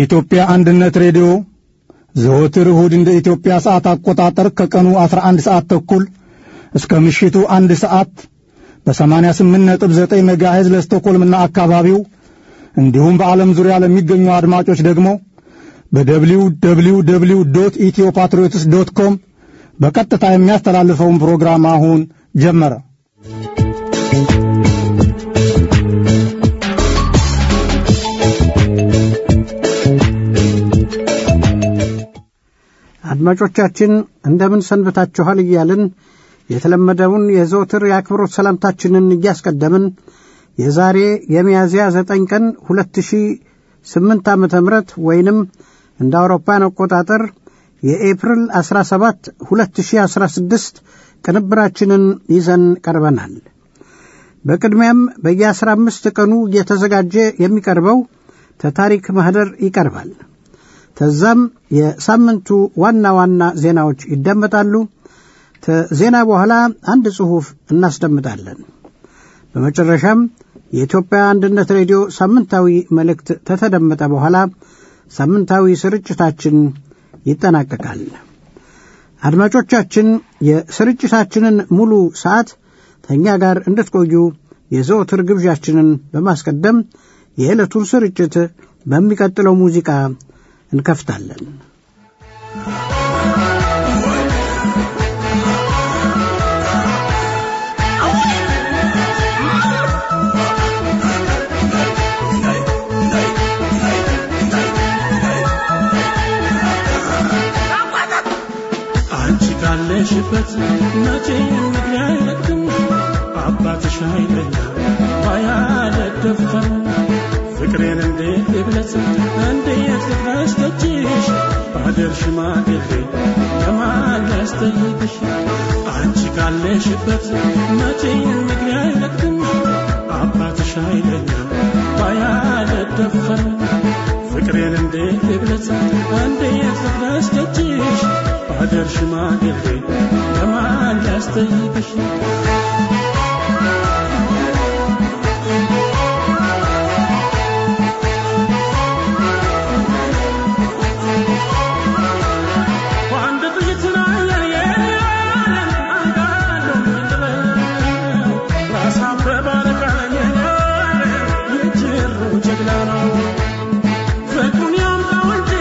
የኢትዮጵያ አንድነት ሬዲዮ ዘወትር እሁድ እንደ ኢትዮጵያ ሰዓት አቆጣጠር ከቀኑ 11 ሰዓት ተኩል እስከ ምሽቱ አንድ ሰዓት በ88.9 ሜጋሄዝ ለስቶኮልምና አካባቢው እንዲሁም በዓለም ዙሪያ ለሚገኙ አድማጮች ደግሞ በደብሊው ደብሊው ደብሊው ዶት ኢትዮ ፓትሪዮትስ ዶት ኮም በቀጥታ የሚያስተላልፈውን ፕሮግራም አሁን ጀመረ። አድማጮቻችን እንደምን ሰንብታችኋል እያልን የተለመደውን የዘወትር የአክብሮት ሰላምታችንን እያስቀደምን የዛሬ የሚያዝያ ዘጠኝ ቀን ሁለት ሺህ ስምንት ዓመተ ምህረት ወይንም እንደ አውሮፓን አቆጣጠር የኤፕሪል 17 2016 ቅንብራችንን ይዘን ቀርበናል። በቅድሚያም በየአስራ አምስት ቀኑ እየተዘጋጀ የሚቀርበው ተታሪክ ማኅደር ይቀርባል። ከዛም የሳምንቱ ዋና ዋና ዜናዎች ይደመጣሉ። ከዜና በኋላ አንድ ጽሑፍ እናስደምጣለን። በመጨረሻም የኢትዮጵያ አንድነት ሬዲዮ ሳምንታዊ መልእክት ከተደመጠ በኋላ ሳምንታዊ ስርጭታችን ይጠናቀቃል። አድማጮቻችን የስርጭታችንን ሙሉ ሰዓት ከእኛ ጋር እንድትቆዩ የዘወትር ግብዣችንን በማስቀደም የዕለቱን ስርጭት በሚቀጥለው ሙዚቃ እንከፍታለን። አንቺ ካለሽበት መቼ ምግቢ አይለቅም አባትሽ አይለኛ ባያለደፈን ፍቅሬን እንዴት ልግለጽ እንዴት ልድረስ ደጅሽ ባደር ሽማግሌ ለማን ያስጠይቅሽ አንቺ ካለሽበት መቼ ምግቢ አይለቅም አባትሽ አይለኛ ባያለደፈን ፍቅሬን እንዴት ልግለጽ እንዴት ልድረስ ደጅሽ ባደር ሽማግሌ ለማን ያስጠይቅሽ በአንድ ጥይት ላይ አንዳንዱ ምንድነው ራሳም በባለቃኝ የጅሩ ጀግና ነው ፍቅሩን ያምጣው እንጂ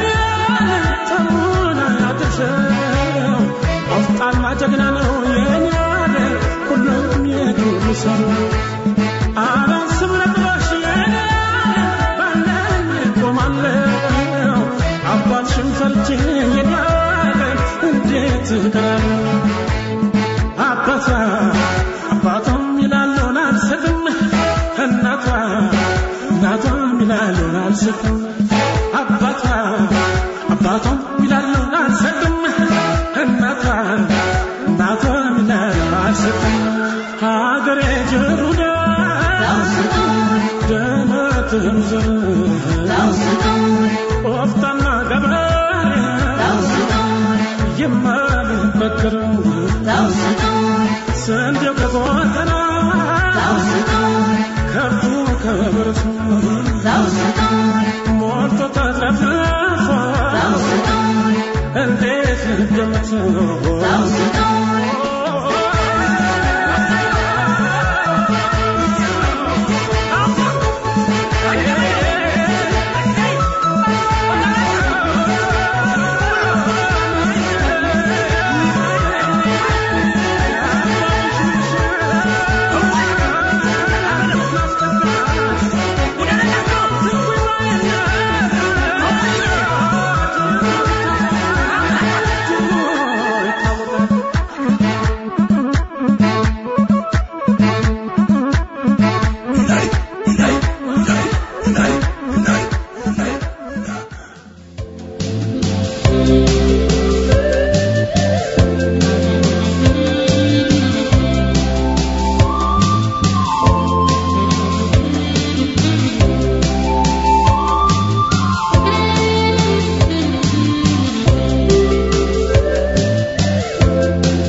ተሙን አያድርሰው ቆፍጣና ጀግና ነው የኔ ሁሉም የዱር ሰው አላስብ ነጥባሽ የኔ ባለኝ ቆማለሁ አባትሽን ፈርቼ የኔ እንዴት እቀራለሁ አባቷ አባቷም ይላለውን አልሰጥም እናቷ እናቷም ይላለውን አልሰጥም አባቷ አባቷም ይላለውን አልሰጥም እናቷ እናቷም ይላለውን አልሰጥም ሀገሬ ጀሩዳ ደመትም ዘር ቆፍጣና ገበሬ የማልበገረው ስንዴው ከጎተራ ከብቱ ከበረቱ ሞልቶ ተትረፍርፎ እንዴት ልገምተው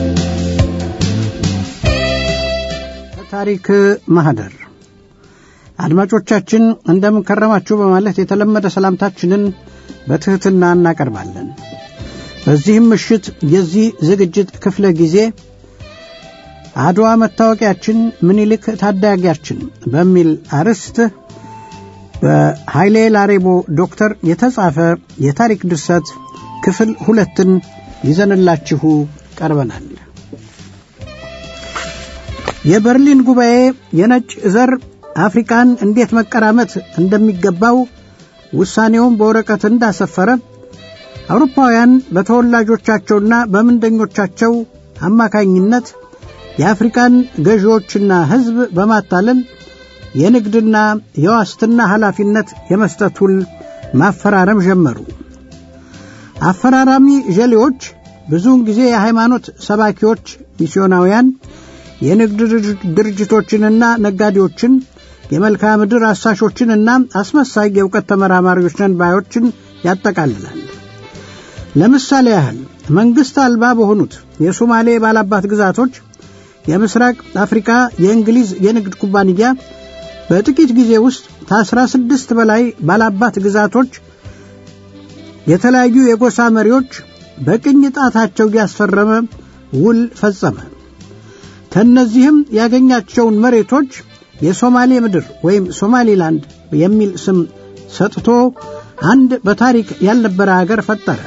ታሪክ ማህደር አድማጮቻችን እንደምን ከረማችሁ በማለት የተለመደ ሰላምታችንን በትሕትና እናቀርባለን። በዚህም ምሽት የዚህ ዝግጅት ክፍለ ጊዜ አድዋ መታወቂያችን ምኒልክ ታዳጊያችን በሚል አርዕስት በኃይሌ ላሬቦ ዶክተር የተጻፈ የታሪክ ድርሰት ክፍል ሁለትን ይዘንላችሁ ቀርበናል። የበርሊን ጉባኤ የነጭ ዘር አፍሪካን እንዴት መቀራመት እንደሚገባው ውሳኔውን በወረቀት እንዳሰፈረ አውሮፓውያን በተወላጆቻቸውና በምንደኞቻቸው አማካኝነት የአፍሪካን ገዢዎችና ሕዝብ በማታለል የንግድና የዋስትና ኃላፊነት የመስጠት ውል ማፈራረም ጀመሩ። አፈራራሚ ዠሌዎች ብዙውን ጊዜ የሃይማኖት ሰባኪዎች፣ ሚስዮናውያን፣ የንግድ ድርጅቶችንና ነጋዴዎችን፣ የመልክዓ ምድር አሳሾችንና አስመሳይ የእውቀት ተመራማሪዎች ነን ባዮችን ያጠቃልላል። ለምሳሌ ያህል መንግሥት አልባ በሆኑት የሶማሌ ባላባት ግዛቶች የምስራቅ አፍሪካ የእንግሊዝ የንግድ ኩባንያ በጥቂት ጊዜ ውስጥ ከአስራ ስድስት በላይ ባላባት ግዛቶች የተለያዩ የጎሳ መሪዎች በቅኝ ጣታቸው እያስፈረመ ውል ፈጸመ። ከእነዚህም ያገኛቸውን መሬቶች የሶማሌ ምድር ወይም ሶማሊላንድ የሚል ስም ሰጥቶ አንድ በታሪክ ያልነበረ አገር ፈጠረ።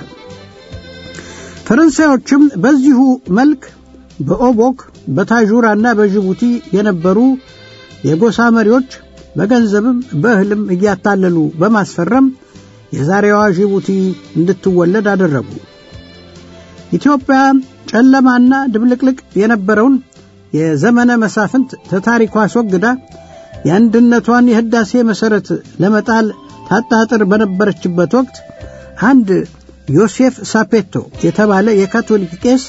ፈረንሳዮችም በዚሁ መልክ በኦቦክ በታዡራና በጅቡቲ የነበሩ የጎሳ መሪዎች በገንዘብም በእህልም እያታለሉ በማስፈረም የዛሬዋ ጅቡቲ እንድትወለድ አደረጉ። ኢትዮጵያ ጨለማና ድብልቅልቅ የነበረውን የዘመነ መሳፍንት ተታሪኳ አስወግዳ የአንድነቷን የህዳሴ መሠረት ለመጣል ታጣጥር በነበረችበት ወቅት አንድ ዮሴፍ ሳፔቶ የተባለ የካቶሊክ ቄስ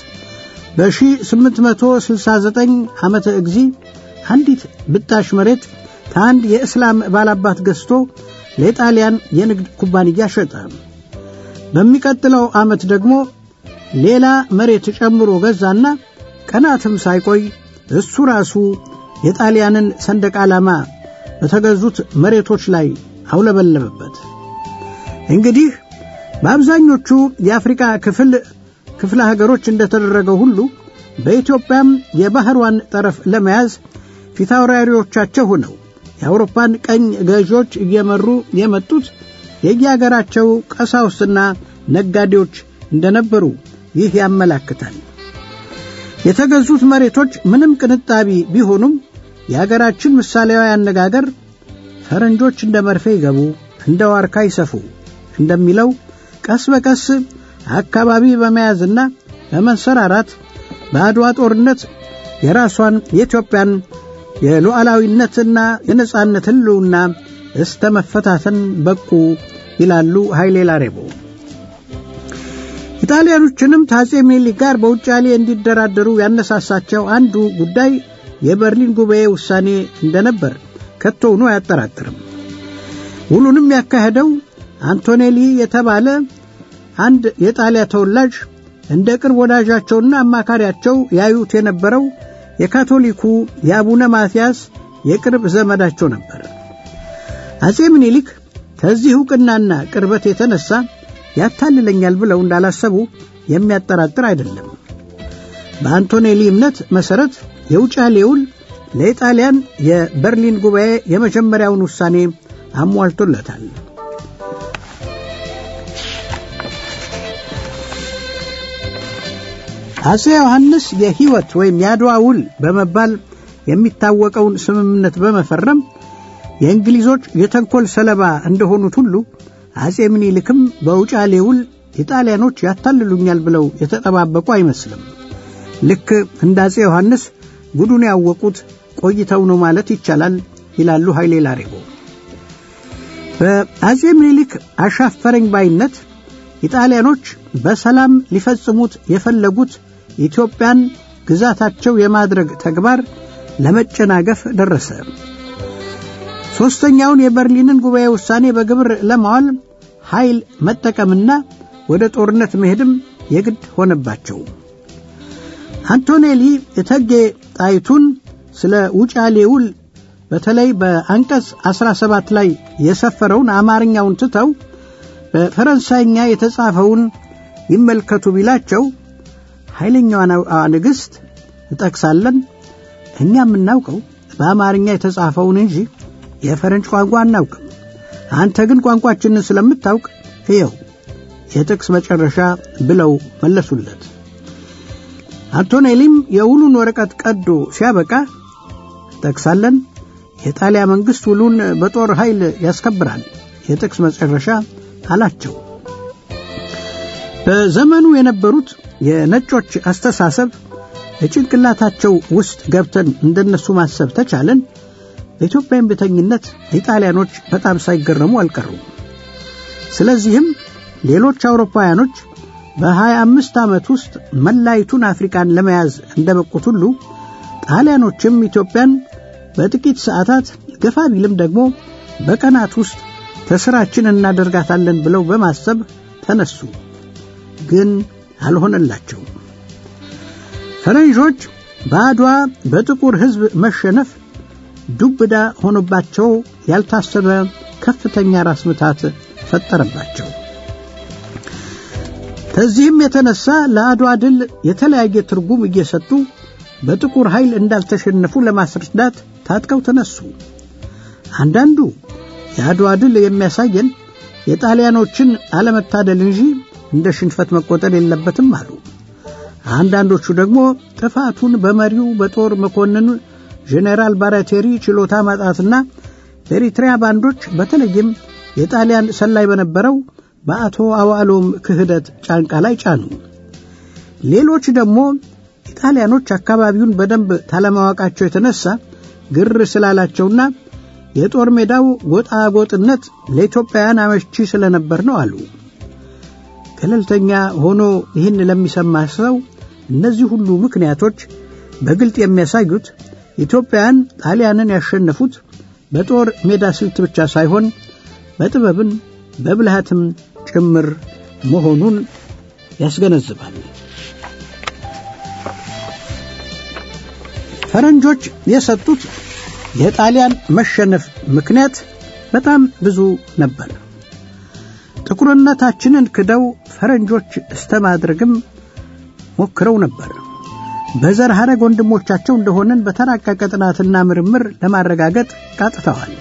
በ1869 ዓመተ እግዚ አንዲት ብጣሽ መሬት ከአንድ የእስላም ባላባት ገዝቶ ለጣሊያን የንግድ ኩባንያ ሸጠ። በሚቀጥለው ዓመት ደግሞ ሌላ መሬት ጨምሮ ገዛና ቀናትም ሳይቆይ እሱ ራሱ የጣሊያንን ሰንደቅ ዓላማ በተገዙት መሬቶች ላይ አውለበለበበት። እንግዲህ በአብዛኞቹ የአፍሪካ ክፍል ክፍለ ሀገሮች እንደተደረገው ሁሉ በኢትዮጵያም የባህሯን ጠረፍ ለመያዝ ፊታውራሪዎቻቸው ሆነው የአውሮፓን ቀኝ ገዢዎች እየመሩ የመጡት የየአገራቸው ቀሳውስትና ነጋዴዎች እንደነበሩ ይህ ያመላክታል። የተገዙት መሬቶች ምንም ቅንጣቢ ቢሆኑም የአገራችን ምሳሌያዊ አነጋገር ፈረንጆች እንደ መርፌ ይገቡ፣ እንደ ዋርካ ይሰፉ እንደሚለው ቀስ በቀስ አካባቢ በመያዝና በመንሰራራት በአድዋ ጦርነት የራሷን የኢትዮጵያን የሉዓላዊነትና የነጻነት ሕልውና እስተ መፈታተን በቁ ይላሉ ኃይሌ ላሬቦ። ኢጣሊያኖችንም ከአጼ ምኒልክ ጋር በውጫሌ እንዲደራደሩ ያነሳሳቸው አንዱ ጉዳይ የበርሊን ጉባኤ ውሳኔ እንደነበር ከቶውኑ አያጠራጥርም። ውሉንም ያካሄደው አንቶኔሊ የተባለ አንድ የጣሊያ ተወላጅ እንደ ቅርብ ወዳጃቸውና አማካሪያቸው ያዩት የነበረው የካቶሊኩ የአቡነ ማትያስ የቅርብ ዘመዳቸው ነበር። አጼ ምኒልክ ከዚህ ዕውቅናና ቅርበት የተነሳ ያታልለኛል ብለው እንዳላሰቡ የሚያጠራጥር አይደለም። በአንቶኔሊ እምነት መሠረት የውጫሌ ውል ለኢጣሊያን የበርሊን ጉባኤ የመጀመሪያውን ውሳኔ አሟልቶለታል። አጼ ዮሐንስ የሕይወት ወይም የአድዋ ውል በመባል የሚታወቀውን ስምምነት በመፈረም የእንግሊዞች የተንኮል ሰለባ እንደሆኑት ሁሉ አጼ ምኒልክም በውጫሌ ውል ኢጣሊያኖች ያታልሉኛል ብለው የተጠባበቁ አይመስልም። ልክ እንደ አጼ ዮሐንስ ጉዱን ያወቁት ቆይተው ነው ማለት ይቻላል ይላሉ ኃይሌ ላሬቦ። በአጼ ምኒልክ አሻፈረኝ ባይነት ኢጣሊያኖች በሰላም ሊፈጽሙት የፈለጉት ኢትዮጵያን ግዛታቸው የማድረግ ተግባር ለመጨናገፍ ደረሰ። ሦስተኛውን የበርሊንን ጉባኤ ውሳኔ በግብር ለማዋል ኃይል መጠቀምና ወደ ጦርነት መሄድም የግድ ሆነባቸው። አንቶኔሊ እቴጌ ጣይቱን ስለ ውጫሌ ውል በተለይ በአንቀጽ 17 ላይ የሰፈረውን አማርኛውን ትተው በፈረንሳይኛ የተጻፈውን ይመልከቱ ቢላቸው ኃይለኛዋ ንግሥት እጠቅሳለን እኛ የምናውቀው በአማርኛ የተጻፈውን እንጂ የፈረንጅ ቋንቋ አናውቅም። አንተ ግን ቋንቋችንን ስለምታውቅ እየው የጥቅስ መጨረሻ ብለው መለሱለት። አንቶኔሊም የውሉን ወረቀት ቀዶ ሲያበቃ ጠቅሳለን የጣሊያ መንግሥት ውሉን በጦር ኃይል ያስከብራል የጥቅስ መጨረሻ አላቸው። በዘመኑ የነበሩት የነጮች አስተሳሰብ የጭንቅላታቸው ውስጥ ገብተን እንደነሱ ማሰብ ተቻለን በኢትዮጵያ እምቢተኝነት ኢጣሊያኖች በጣም ሳይገረሙ አልቀሩም። ስለዚህም ሌሎች አውሮፓውያኖች በሀያ አምስት ዓመት ውስጥ መላይቱን አፍሪካን ለመያዝ እንደበቁት ሁሉ ጣሊያኖችም ኢትዮጵያን በጥቂት ሰዓታት ገፋ ቢልም ደግሞ በቀናት ውስጥ ተስራችን እናደርጋታለን ብለው በማሰብ ተነሱ። ግን አልሆነላቸውም። ፈረንጆች በአድዋ በጥቁር ሕዝብ መሸነፍ ዱብዳ ሆኖባቸው ያልታሰበ ከፍተኛ ራስ ምታት ፈጠረባቸው። ከዚህም የተነሳ ለአድዋ ድል የተለያየ ትርጉም እየሰጡ በጥቁር ኃይል እንዳልተሸነፉ ለማስረዳት ታጥቀው ተነሱ። አንዳንዱ የአድዋ ድል የሚያሳየን የጣሊያኖችን አለመታደል እንጂ እንደ ሽንፈት መቆጠር የለበትም አሉ። አንዳንዶቹ ደግሞ ጥፋቱን በመሪው በጦር መኮንን ጄኔራል ባራቴሪ ችሎታ ማጣትና በኤሪትሪያ ባንዶች በተለይም የጣሊያን ሰላይ በነበረው በአቶ አዋሎም ክህደት ጫንቃ ላይ ጫኑ። ሌሎች ደግሞ ኢጣሊያኖች አካባቢውን በደንብ ታለማወቃቸው የተነሳ ግር ስላላቸውና የጦር ሜዳው ጎጣጎጥነት ለኢትዮጵያውያን አመቺ ስለነበር ነው አሉ። ገለልተኛ ሆኖ ይህን ለሚሰማ ሰው እነዚህ ሁሉ ምክንያቶች በግልጥ የሚያሳዩት ኢትዮጵያውያን ጣሊያንን ያሸነፉት በጦር ሜዳ ስልት ብቻ ሳይሆን በጥበብን በብልሃትም ጭምር መሆኑን ያስገነዝባል። ፈረንጆች የሰጡት የጣሊያን መሸነፍ ምክንያት በጣም ብዙ ነበር። ጥቁርነታችንን ክደው ፈረንጆች እስተ ማድረግም ሞክረው ነበር። በዘር ሐረግ ወንድሞቻቸው እንደሆነን በተራቀቀ ጥናትና ምርምር ለማረጋገጥ ቃጥተዋል።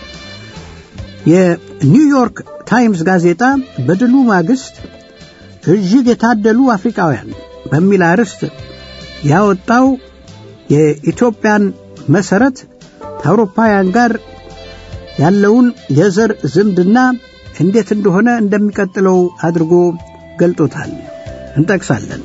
የኒውዮርክ ታይምስ ጋዜጣ በድሉ ማግስት እጅግ የታደሉ አፍሪካውያን በሚል አርዕስት ያወጣው የኢትዮጵያን መሠረት ከአውሮፓውያን ጋር ያለውን የዘር ዝምድና እንዴት እንደሆነ እንደሚቀጥለው አድርጎ ገልጦታል። እንጠቅሳለን።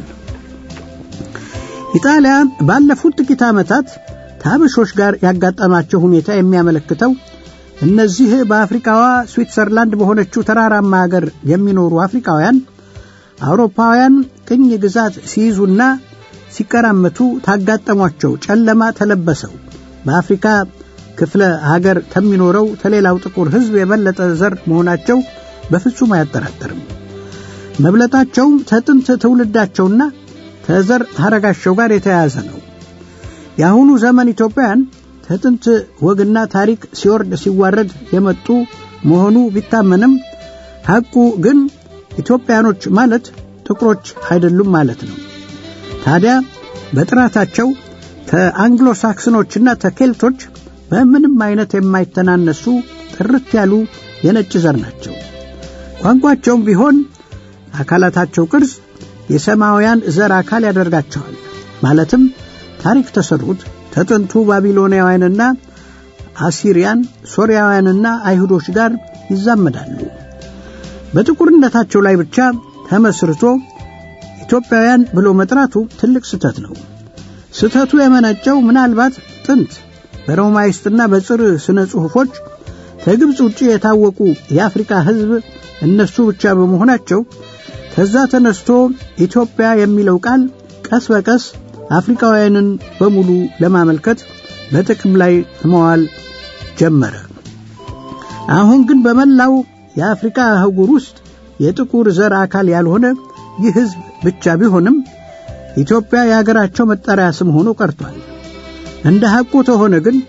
ኢጣሊያ ባለፉት ጥቂት ዓመታት ከአበሾች ጋር ያጋጠማቸው ሁኔታ የሚያመለክተው እነዚህ በአፍሪካዋ ስዊትዘርላንድ በሆነችው ተራራማ አገር የሚኖሩ አፍሪካውያን አውሮፓውያን ቅኝ ግዛት ሲይዙና ሲቀራመቱ ታጋጠሟቸው ጨለማ ተለበሰው በአፍሪካ ክፍለ ሀገር ከሚኖረው ከሌላው ጥቁር ሕዝብ የበለጠ ዘር መሆናቸው በፍጹም አያጠራጥርም። መብለጣቸውም ከጥንት ትውልዳቸውና ከዘር ሐረጋቸው ጋር የተያያዘ ነው። የአሁኑ ዘመን ኢትዮጵያውያን ከጥንት ወግና ታሪክ ሲወርድ ሲዋረድ የመጡ መሆኑ ቢታመንም ሐቁ ግን ኢትዮጵያኖች ማለት ጥቁሮች አይደሉም ማለት ነው። ታዲያ በጥራታቸው ከአንግሎ ሳክስኖችና ተኬልቶች በምንም አይነት የማይተናነሱ ጥርት ያሉ የነጭ ዘር ናቸው። ቋንቋቸውም ቢሆን አካላታቸው ቅርጽ የሰማያውያን ዘር አካል ያደርጋቸዋል። ማለትም ታሪክ ተሰሩት ከጥንቱ ባቢሎናውያንና አሲሪያን፣ ሶርያውያንና አይሁዶች ጋር ይዛመዳሉ። በጥቁርነታቸው ላይ ብቻ ተመስርቶ ኢትዮጵያውያን ብሎ መጥራቱ ትልቅ ስህተት ነው። ስህተቱ የመነጨው ምናልባት ጥንት በሮማይስጥና በጽር ስነ ጽሑፎች ከግብፅ ውጭ የታወቁ የአፍሪካ ሕዝብ እነሱ ብቻ በመሆናቸው ከዛ ተነስቶ ኢትዮጵያ የሚለው ቃል ቀስ በቀስ አፍሪካውያንን በሙሉ ለማመልከት በጥቅም ላይ መዋል ጀመረ። አሁን ግን በመላው የአፍሪካ አህጉር ውስጥ የጥቁር ዘር አካል ያልሆነ ይህ ሕዝብ ብቻ ቢሆንም ኢትዮጵያ የሀገራቸው መጠሪያ ስም ሆኖ ቀርቷል። እንደ ሐቁ ተሆነ ግን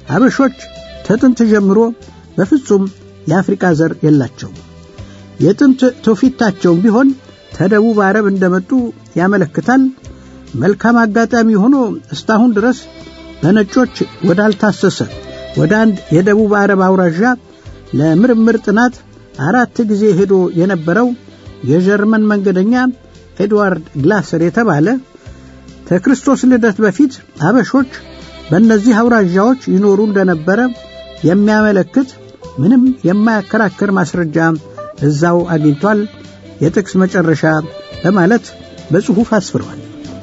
አበሾች ከጥንት ጀምሮ በፍጹም የአፍሪቃ ዘር የላቸውም። የጥንት ትውፊታቸውም ቢሆን ከደቡብ አረብ እንደመጡ ያመለክታል። መልካም አጋጣሚ ሆኖ እስካሁን ድረስ በነጮች ወዳልታሰሰ ወደ አንድ የደቡብ አረብ አውራዣ ለምርምር ጥናት አራት ጊዜ ሄዶ የነበረው የጀርመን መንገደኛ ኤድዋርድ ግላሰር የተባለ ከክርስቶስ ልደት በፊት አበሾች በእነዚህ አውራዣዎች ይኖሩ እንደነበረ የሚያመለክት ምንም የማያከራክር ማስረጃ እዛው አግኝቷል። የጥቅስ መጨረሻ በማለት በጽሑፍ አስፍረዋል።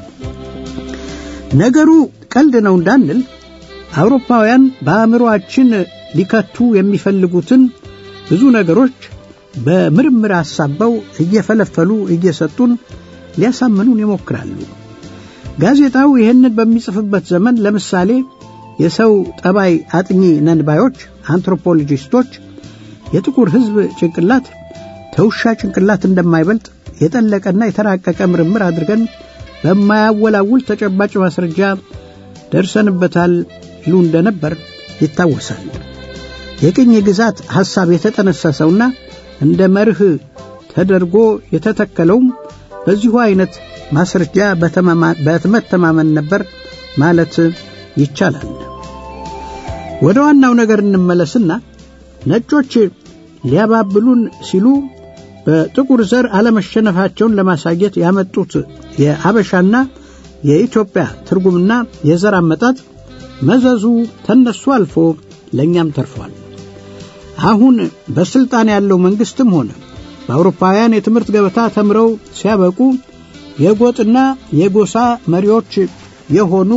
ነገሩ ቀልድ ነው እንዳንል አውሮፓውያን በአእምሮአችን ሊከቱ የሚፈልጉትን ብዙ ነገሮች በምርምር አሳበው እየፈለፈሉ እየሰጡን ሊያሳምኑን ይሞክራሉ። ጋዜጣው ይህንን በሚጽፍበት ዘመን ለምሳሌ የሰው ጠባይ አጥኚ ነንባዮች አንትሮፖሎጂስቶች የጥቁር ሕዝብ ጭንቅላት ከውሻ ጭንቅላት እንደማይበልጥ የጠለቀና የተራቀቀ ምርምር አድርገን በማያወላውል ተጨባጭ ማስረጃ ደርሰንበታል ይሉ እንደነበር ይታወሳል። የቅኝ ግዛት ሐሳብ የተጠነሰሰውና እንደ መርህ ተደርጎ የተተከለውም በዚሁ አይነት ማስረጃ በመተማመን ነበር ማለት ይቻላል። ወደ ዋናው ነገር እንመለስና ነጮች ሊያባብሉን ሲሉ በጥቁር ዘር አለመሸነፋቸውን ለማሳየት ያመጡት የአበሻና የኢትዮጵያ ትርጉምና የዘር አመጣጥ መዘዙ ተነሱ አልፎ ለእኛም ተርፏል። አሁን በስልጣን ያለው መንግስትም ሆነ በአውሮፓውያን የትምህርት ገበታ ተምረው ሲያበቁ የጎጥና የጎሳ መሪዎች የሆኑ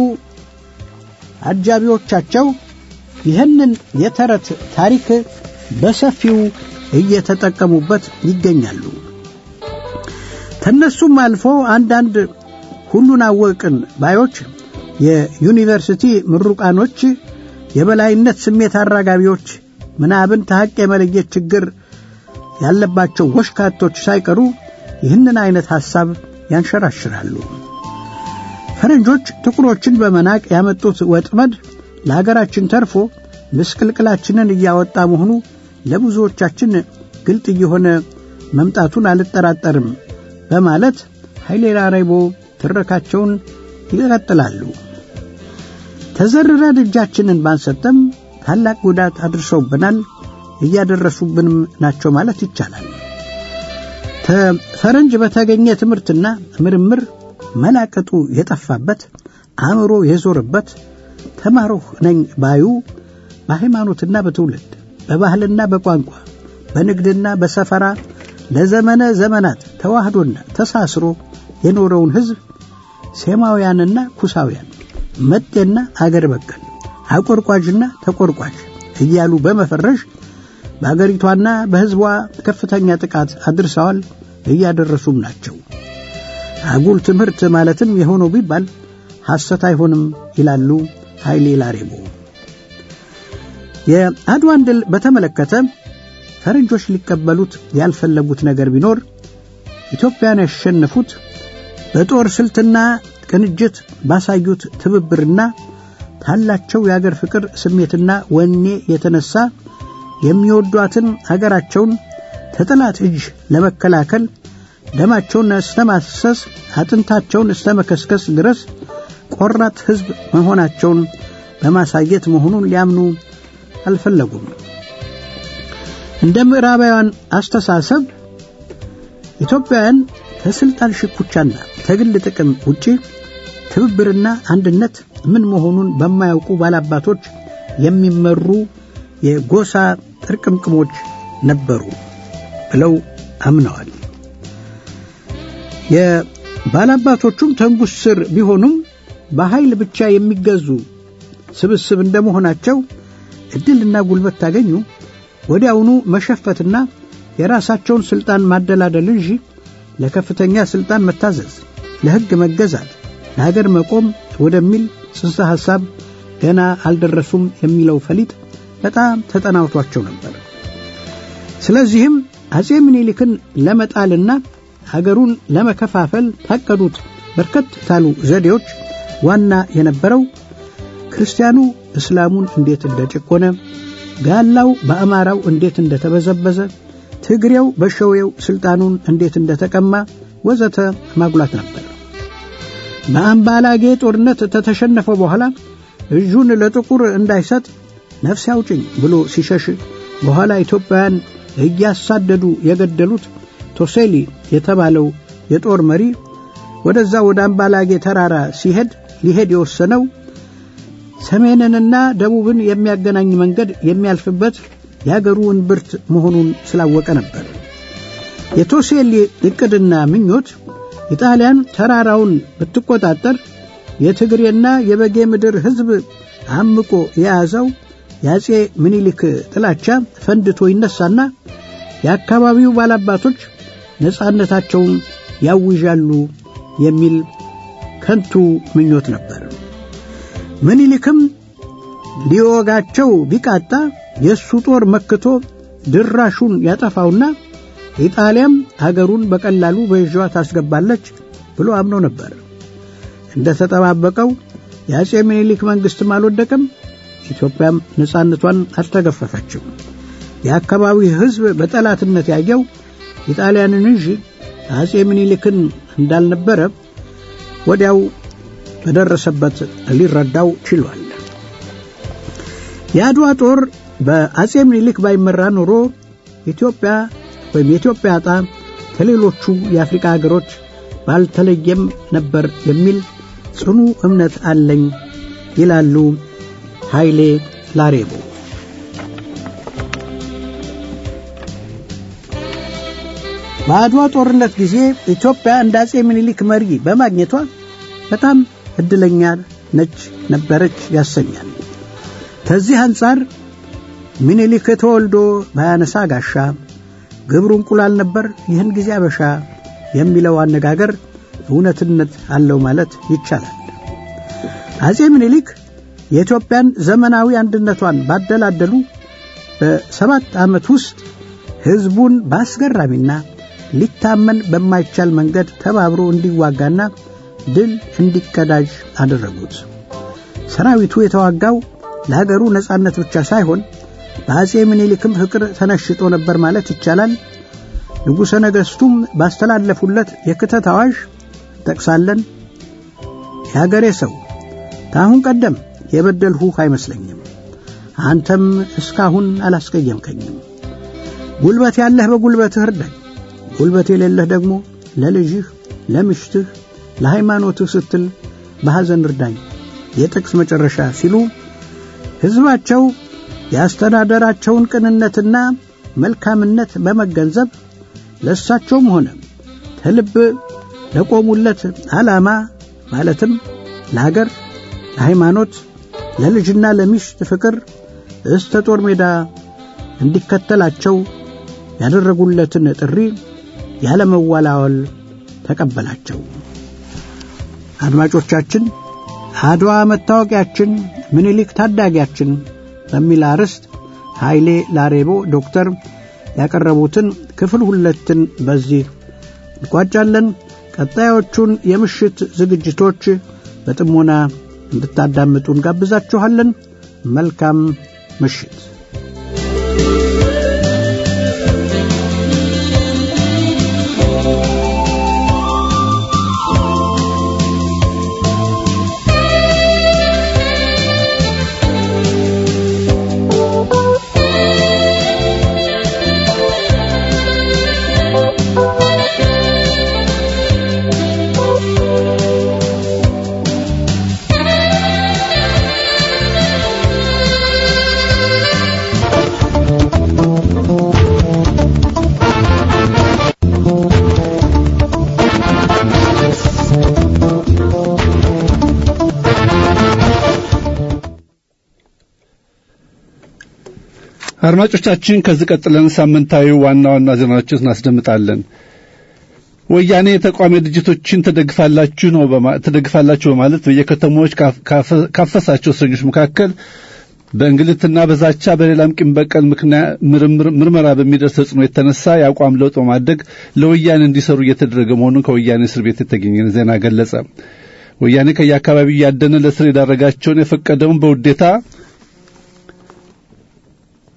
አጃቢዎቻቸው ይህንን የተረት ታሪክ በሰፊው እየተጠቀሙበት ይገኛሉ። ከነሱም አልፎ አንዳንድ ሁሉን አወቅን ባዮች የዩኒቨርሲቲ ምሩቃኖች፣ የበላይነት ስሜት አራጋቢዎች፣ ምናብን ተሐቅ የመለየት ችግር ያለባቸው ወሽካቶች ሳይቀሩ ይህንን አይነት ሐሳብ ያንሸራሽራሉ። ፈረንጆች ጥቁሮችን በመናቅ ያመጡት ወጥመድ ለአገራችን ተርፎ ምስቅልቅላችንን እያወጣ መሆኑ ለብዙዎቻችን ግልጥ እየሆነ መምጣቱን አልጠራጠርም በማለት ኃይሌ ላሬቦ ትረካቸውን ይቀጥላሉ። ተዘርረን እጃችንን ባንሰጠም ታላቅ ጉዳት አድርሰውብናል፣ እያደረሱብንም ናቸው ማለት ይቻላል። ፈረንጅ በተገኘ ትምህርትና ምርምር መላቀጡ የጠፋበት አእምሮ የዞረበት ተማሩህ ነኝ ባዩ በሃይማኖትና በትውልድ በባህልና በቋንቋ በንግድና በሰፈራ ለዘመነ ዘመናት ተዋህዶና ተሳስሮ የኖረውን ሕዝብ ሴማውያንና ኩሳውያን መጤና አገር በቀል አቆርቋዥና ተቆርቋዥ እያሉ በመፈረሽ በአገሪቷና በሕዝቧ ከፍተኛ ጥቃት አድርሰዋል፣ እያደረሱም ናቸው። አጉል ትምህርት ማለትም የሆነው ቢባል ሐሰት አይሆንም ይላሉ ኃይሌ ላሬቦ። የአድዋን ድል በተመለከተ ፈረንጆች ሊቀበሉት ያልፈለጉት ነገር ቢኖር ኢትዮጵያን ያሸነፉት በጦር ስልትና ቅንጅት ባሳዩት ትብብርና ካላቸው የአገር ፍቅር ስሜትና ወኔ የተነሳ የሚወዷትን አገራቸውን ከጠላት እጅ ለመከላከል ደማቸውን እስተ ማሰስ አጥንታቸውን እስተ መከስከስ ድረስ ቆራጥ ሕዝብ መሆናቸውን በማሳየት መሆኑን ሊያምኑ አልፈለጉም። እንደ ምዕራባውያን አስተሳሰብ ኢትዮጵያውያን ከስልጣን ሽኩቻና ከግል ጥቅም ውጪ ትብብርና አንድነት ምን መሆኑን በማያውቁ ባላባቶች የሚመሩ የጎሳ ጥርቅምቅሞች ነበሩ ብለው አምነዋል። የባላባቶቹም ተንጉስ ስር ቢሆኑም በኃይል ብቻ የሚገዙ ስብስብ እንደመሆናቸው ዕድልና ጉልበት ታገኙ ወዲያውኑ መሸፈትና የራሳቸውን ሥልጣን ማደላደል እንጂ ለከፍተኛ ሥልጣን መታዘዝ፣ ለሕግ መገዛት፣ ለሀገር መቆም ወደሚል ጽንሰ ሐሳብ ገና አልደረሱም የሚለው ፈሊጥ በጣም ተጠናውቷቸው ነበር። ስለዚህም አጼ ምኒልክን ለመጣልና አገሩን ለመከፋፈል ታቀዱት በርከት ታሉ ዘዴዎች ዋና የነበረው ክርስቲያኑ እስላሙን እንዴት እንደጨቆነ፣ ጋላው በአማራው እንዴት እንደተበዘበዘ፣ ትግሬው በሸዌው ሥልጣኑን እንዴት እንደተቀማ ወዘተ ማጉላት ነበር። በአምባላጌ ጦርነት ከተሸነፈ በኋላ እጁን ለጥቁር እንዳይሰጥ ነፍስ ያውጭኝ ብሎ ሲሸሽ በኋላ ኢትዮጵያውያን እያሳደዱ የገደሉት ቶሴሊ የተባለው የጦር መሪ ወደዛ ወደ አምባላጌ ተራራ ሲሄድ ሊሄድ የወሰነው ሰሜንንና ደቡብን የሚያገናኝ መንገድ የሚያልፍበት የአገሩ እምብርት መሆኑን ስላወቀ ነበር። የቶሴሊ ዕቅድና ምኞት ኢጣሊያን ተራራውን ብትቆጣጠር የትግሬና የበጌ ምድር ሕዝብ አምቆ የያዘው የአጼ ምኒልክ ጥላቻ ፈንድቶ ይነሳና የአካባቢው ባላባቶች ነፃነታቸውን ያውዣሉ የሚል ከንቱ ምኞት ነበር። ምኒልክም ሊወጋቸው ቢቃጣ የእሱ ጦር መክቶ ድራሹን ያጠፋውና ኢጣሊያም አገሩን በቀላሉ በእጇ ታስገባለች ብሎ አምኖ ነበር። እንደ ተጠባበቀው የአጼ ምኒልክ መንግሥትም አልወደቀም። ኢትዮጵያም ነፃነቷን አልተገፈፈችም። የአካባቢው ሕዝብ በጠላትነት ያየው ኢጣሊያንን እንጂ አጼ ምኒልክን እንዳልነበረ ወዲያው በደረሰበት ሊረዳው ችሏል። የአድዋ ጦር በአጼ ምኒልክ ባይመራ ኖሮ ኢትዮጵያ ወይም የኢትዮጵያ ዕጣ ከሌሎቹ የአፍሪካ ሀገሮች ባልተለየም ነበር የሚል ጽኑ እምነት አለኝ ይላሉ ኃይሌ ላሬቦ። በአድዋ ጦርነት ጊዜ ኢትዮጵያ እንደ አጼ ምኒልክ መሪ በማግኘቷ በጣም እድለኛ ነች ነበረች ያሰኛል። ከዚህ አንጻር ምኒልክ ተወልዶ ባያነሳ ጋሻ ግብሩ እንቁላል ነበር፣ ይህን ጊዜ አበሻ የሚለው አነጋገር እውነትነት አለው ማለት ይቻላል። አጼ ምኒልክ የኢትዮጵያን ዘመናዊ አንድነቷን ባደላደሉ በሰባት ዓመት ውስጥ ሕዝቡን በአስገራሚና ሊታመን በማይቻል መንገድ ተባብሮ እንዲዋጋና ድል እንዲቀዳጅ አደረጉት። ሰራዊቱ የተዋጋው ለሀገሩ ነጻነት ብቻ ሳይሆን በአጼ ምኒልክም ፍቅር ተነሽጦ ነበር ማለት ይቻላል። ንጉሠ ነገሥቱም ባስተላለፉለት የክተት አዋዥ እንጠቅሳለን። የአገሬ ሰው ከአሁን ቀደም የበደልሁህ አይመስለኝም፣ አንተም እስካሁን አላስቀየምከኝም። ጉልበት ያለህ በጉልበትህ እርዳኝ፣ ጉልበት የሌለህ ደግሞ ለልጅህ፣ ለምሽትህ፣ ለሃይማኖትህ ስትል በሐዘን እርዳኝ። የጥቅስ መጨረሻ ሲሉ ሕዝባቸው የአስተዳደራቸውን ቅንነትና መልካምነት በመገንዘብ ለእሳቸውም ሆነ ከልብ ለቆሙለት ዓላማ ማለትም ለሀገር፣ ለሃይማኖት፣ ለልጅና ለሚስት ፍቅር እስተ ጦር ሜዳ እንዲከተላቸው ያደረጉለትን ጥሪ ያለመዋላወል ተቀበላቸው። አድማጮቻችን አድዋ መታወቂያችን፣ ምኒልክ ታዳጊያችን በሚል አርዕስት ኃይሌ ላሬቦ ዶክተር ያቀረቡትን ክፍል ሁለትን በዚህ እንቋጫለን። ቀጣዮቹን የምሽት ዝግጅቶች በጥሞና እንድታዳምጡ እንጋብዛችኋለን። መልካም ምሽት። አድማጮቻችን ከዚህ ቀጥለን ሳምንታዊ ዋና ዋና ዜናዎችን እናስደምጣለን። ወያኔ የተቃዋሚ ድርጅቶችን ትደግፋላችሁ ነው ትደግፋላችሁ በማለት በየከተሞች ካፈሳቸው እስረኞች መካከል በእንግልትና በዛቻ በሌላም ቂም በቀል ምርመራ በሚደርስ ተጽዕኖ የተነሳ የአቋም ለውጥ በማድረግ ለወያኔ እንዲሰሩ እየተደረገ መሆኑን ከወያኔ እስር ቤት የተገኘ ዜና ገለጸ። ወያኔ ከየአካባቢው እያደነ ለእስር የዳረጋቸውን የፈቀደውን በውዴታ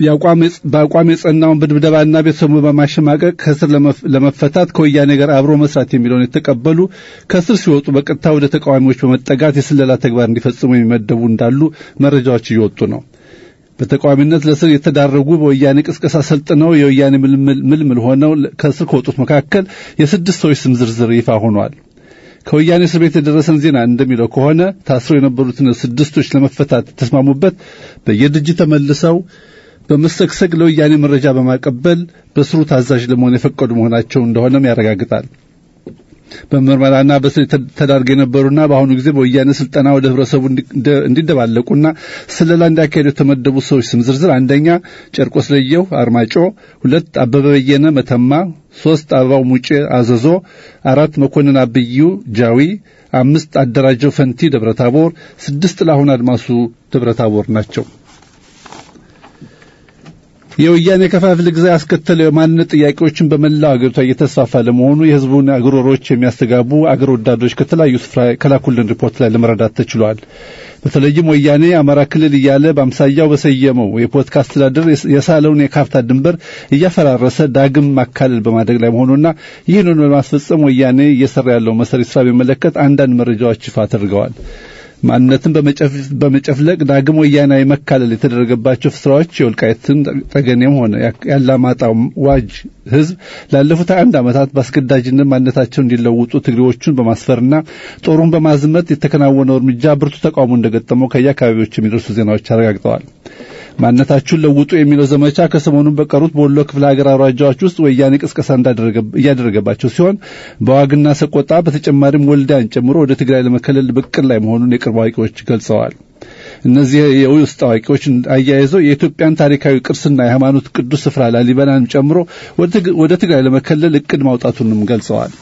በአቋም የጸናውን በድብደባና ቤተሰቡ በማሸማቀቅ ከስር ለመፈታት ከወያኔ ጋር አብሮ መስራት የሚለውን የተቀበሉ ከስር ሲወጡ በቀጥታ ወደ ተቃዋሚዎች በመጠጋት የስለላ ተግባር እንዲፈጽሙ የሚመደቡ እንዳሉ መረጃዎች እየወጡ ነው። በተቃዋሚነት ለስር የተዳረጉ በወያኔ ቅስቀሳ ሰልጥነው የወያኔ ምልምል ሆነው ከስር ከወጡት መካከል የስድስት ሰዎች ስም ዝርዝር ይፋ ሆኗል። ከወያኔ እስር ቤት የደረሰን ዜና እንደሚለው ከሆነ ታስረው የነበሩትን ስድስቶች ለመፈታት የተስማሙበት በየድርጅት ተመልሰው በመሰግሰግ ለወያኔ መረጃ በማቀበል በስሩ ታዛዥ ለመሆን የፈቀዱ መሆናቸው እንደሆነም ያረጋግጣል። በምርመራና በስር ተዳርገው የነበሩና በአሁኑ ጊዜ በወያኔ ስልጠና ወደ ህብረተሰቡ እንዲደባለቁና ስለላ እንዲያካሄዱ የተመደቡ ሰዎች ስም ዝርዝር አንደኛ ጨርቆስ ለየው አርማጮ፣ ሁለት አበበ በየነ መተማ፣ ሶስት አበባው ሙጬ አዘዞ፣ አራት መኮንን አብዩ ጃዊ፣ አምስት አደራጀው ፈንቲ ደብረታቦር፣ ስድስት ጥላሁን አድማሱ ደብረታቦር ናቸው። የወያኔ ከፋፍል ግዛ ያስከተለው የማንነት ጥያቄዎችን በመላው አገሪቷ እየተስፋፋ ለመሆኑ የህዝቡን አግሮሮች የሚያስተጋቡ አገር ወዳዶች ከተለያዩ ስፍራ ከላኩልን ሪፖርት ላይ ለመረዳት ተችሏል። በተለይም ወያኔ አማራ ክልል እያለ በአምሳያው በሰየመው የፖለቲካ አስተዳደር የሳለውን የካርታ ድንበር እያፈራረሰ ዳግም ማካለል በማድረግ ላይ መሆኑና ይህንን በማስፈጸም ወያኔ እየሰራ ያለው መሰሪ ስራ በሚመለከት አንዳንድ መረጃዎች ይፋ ተደርገዋል። ማንነትን በመጨፍለቅ ዳግም ወያናዊ መካለል የተደረገባቸው ስራዎች የወልቃይትን ጠገኔም ሆነ ያላማጣው ዋጅ ህዝብ ላለፉት አንድ ዓመታት በአስገዳጅነት ማንነታቸው እንዲለውጡ ትግሬዎቹን በማስፈርና ጦሩን በማዝመት የተከናወነው እርምጃ ብርቱ ተቃውሞ እንደገጠመው ከየአካባቢዎች የሚደርሱ ዜናዎች አረጋግጠዋል። ማንነታችሁን ለውጡ የሚለው ዘመቻ ከሰሞኑን በቀሩት በወሎ ክፍለ ሀገር አውራጃዎች ውስጥ ወያኔ ቅስቀሳ እያደረገባቸው ሲሆን በዋግና ሰቆጣ በተጨማሪም ወልዳን ጨምሮ ወደ ትግራይ ለመከለል ብቅል ላይ መሆኑን የቅርብ አዋቂዎች ገልጸዋል። እነዚህ የውስጥ አዋቂዎች አያይዘው የኢትዮጵያን ታሪካዊ ቅርስና የሃይማኖት ቅዱስ ስፍራ ላሊበላን ጨምሮ ወደ ትግራይ ለመከለል እቅድ ማውጣቱንም ገልጸዋል።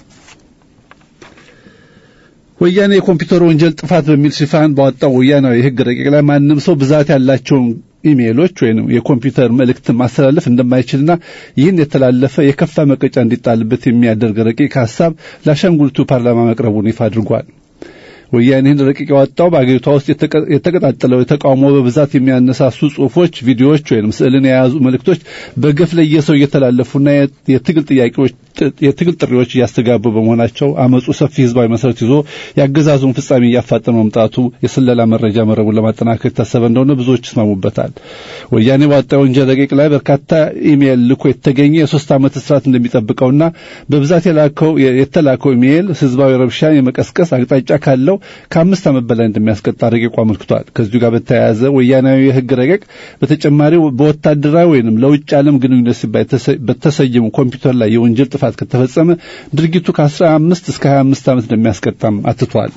ወያኔ የኮምፒውተር ወንጀል ጥፋት በሚል ሽፋን ባወጣው ወያናዊ የሕግ ረቂቅ ላይ ማንም ሰው ብዛት ያላቸውን ኢሜይሎች ወይም የኮምፒውተር መልእክት ማስተላለፍ እንደማይችልና ይህን የተላለፈ የከፋ መቀጫ እንዲጣልበት የሚያደርግ ረቂቅ ሀሳብ ለአሻንጉሊቱ ፓርላማ መቅረቡን ይፋ አድርጓል። ወያኔ ይህን ረቂቅ ያወጣው በአገሪቷ ውስጥ የተቀጣጠለው የተቃውሞ በብዛት የሚያነሳሱ ጽሁፎች፣ ቪዲዮዎች ወይም ስዕልን የያዙ መልእክቶች በገፍ ለየሰው እየተላለፉና የትግል ጥያቄዎች የትግል ጥሪዎች እያስተጋቡ በመሆናቸው አመፁ ሰፊ ህዝባዊ መሰረት ይዞ የአገዛዙን ፍጻሜ እያፋጠነ መምጣቱ የስለላ መረጃ መረቡን ለማጠናከር የታሰበ እንደሆነ ብዙዎች ይስማሙበታል። ወያኔ ባወጣው ወንጀል ረቂቅ ላይ በርካታ ኢሜይል ልኮ የተገኘ የሶስት ዓመት እስራት እንደሚጠብቀውና በብዛት የላከው የተላከው ኢሜይል ህዝባዊ ረብሻን የመቀስቀስ አቅጣጫ ካለው ከአምስት ዓመት በላይ እንደሚያስቀጣ ረቂቁ አመልክቷል። ከዚሁ ጋር በተያያዘ ወያናዊ የህግ ረቂቅ በተጨማሪ በወታደራዊ ወይንም ለውጭ ዓለም ግንኙነት ሲባል በተሰየሙ ኮምፒውተር ላይ የወንጀል ጥፋት ከተፈጸመ ድርጊቱ ከ15 እስከ 25 ዓመት እንደሚያስቀጣም አትቷል።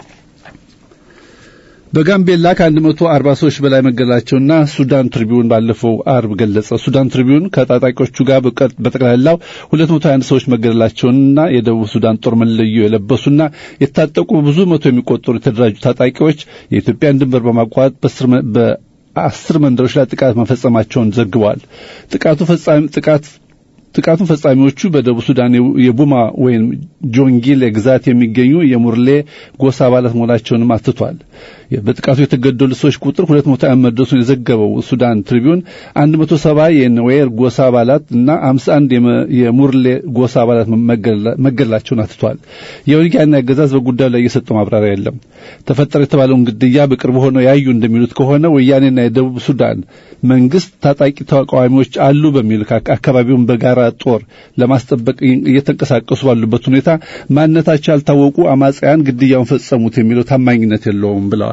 በጋምቤላ ከ140 ሰዎች በላይ መገደላቸውና ሱዳን ትሪቢዩን ባለፈው አርብ ገለጸ። ሱዳን ትሪቢዩን ከታጣቂዎቹ ጋር በጠቅላላው 221 ሰዎች መገደላቸውንና የደቡብ ሱዳን ጦር መለዮ የለበሱና የታጠቁ ብዙ መቶ የሚቆጠሩ የተደራጁ ታጣቂዎች የኢትዮጵያን ድንበር በማቋረጥ በአስር መንደሮች ላይ ጥቃት መፈጸማቸውን ዘግቧል። ጥቃቱ ፈጻሚ ጥቃት ጥቃቱን ፈጻሚዎቹ በደቡብ ሱዳን የቡማ ወይም ጆንጊሌ ግዛት የሚገኙ የሙርሌ ጎሳ አባላት መሆናቸውንም አትቷል። በጥቃቱ የተገደሉ ሰዎች ቁጥር 200 መድረሱን የዘገበው ሱዳን ትሪቢዩን 170 የነዌር ጎሳ አባላት እና 51 የሙርሌ ጎሳ አባላት መገደላቸውን አትቷል። የወያኔ አገዛዝ በጉዳዩ ላይ የሰጠው ማብራሪያ የለም። ተፈጠረ የተባለውን ግድያ በቅርቡ ሆነው ያዩ እንደሚሉት ከሆነ ወያኔና የደቡብ ሱዳን መንግስት ታጣቂ ተቃዋሚዎች አሉ በሚል አካባቢውን በጋራ ጦር ለማስጠበቅ እየተንቀሳቀሱ ባሉበት ሁኔታ ማንነታቸው ያልታወቁ አማጽያን ግድያውን ፈጸሙት የሚለው ታማኝነት የለውም ብለዋል።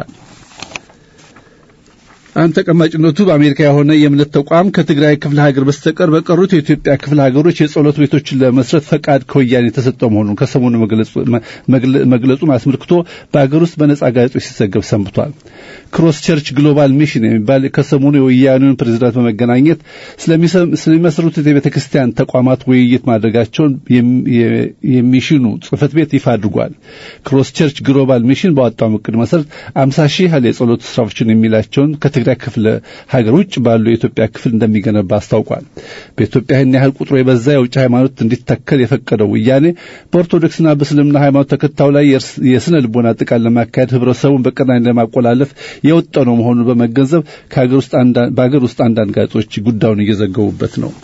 አንድ ተቀማጭነቱ በአሜሪካ የሆነ የእምነት ተቋም ከትግራይ ክፍለ ሀገር በስተቀር በቀሩት የኢትዮጵያ ክፍለ ሀገሮች የጸሎት ቤቶችን ለመስረት ፈቃድ ከወያኔ የተሰጠው መሆኑን ከሰሞኑ መግለጹን አስመልክቶ በሀገር ውስጥ በነጻ ጋዜጦች ሲዘገብ ሰንብቷል። ክሮስ ቸርች ግሎባል ሚሽን የሚባል ከሰሞኑ የወያኔውን ፕሬዚዳንት በመገናኘት ስለሚመሰሩት የቤተ ክርስቲያን ተቋማት ውይይት ማድረጋቸውን የሚሽኑ ጽህፈት ቤት ይፋ አድርጓል። ክሮስ ቸርች ግሎባል ሚሽን ባወጣው እቅድ መሰረት አምሳ ሺህ ያህል የጸሎት ስራዎችን የሚላቸውን ከትግራይ ከትግራይ ክፍለ ሀገር ውጭ ባሉ የኢትዮጵያ ክፍል እንደሚገነባ አስታውቋል። በኢትዮጵያ ይህን ያህል ቁጥሩ የበዛ የውጭ ሃይማኖት እንዲተከል የፈቀደው ወያኔ በኦርቶዶክስና በእስልምና ሃይማኖት ተከታዩ ላይ የስነ ልቦና ጥቃት ለማካሄድ ህብረተሰቡን በቀናኝ ለማቆላለፍ የወጠነው መሆኑን በመገንዘብ በሀገር ውስጥ አንዳንድ ጋዜጦች ጉዳዩን እየዘገቡበት ነው።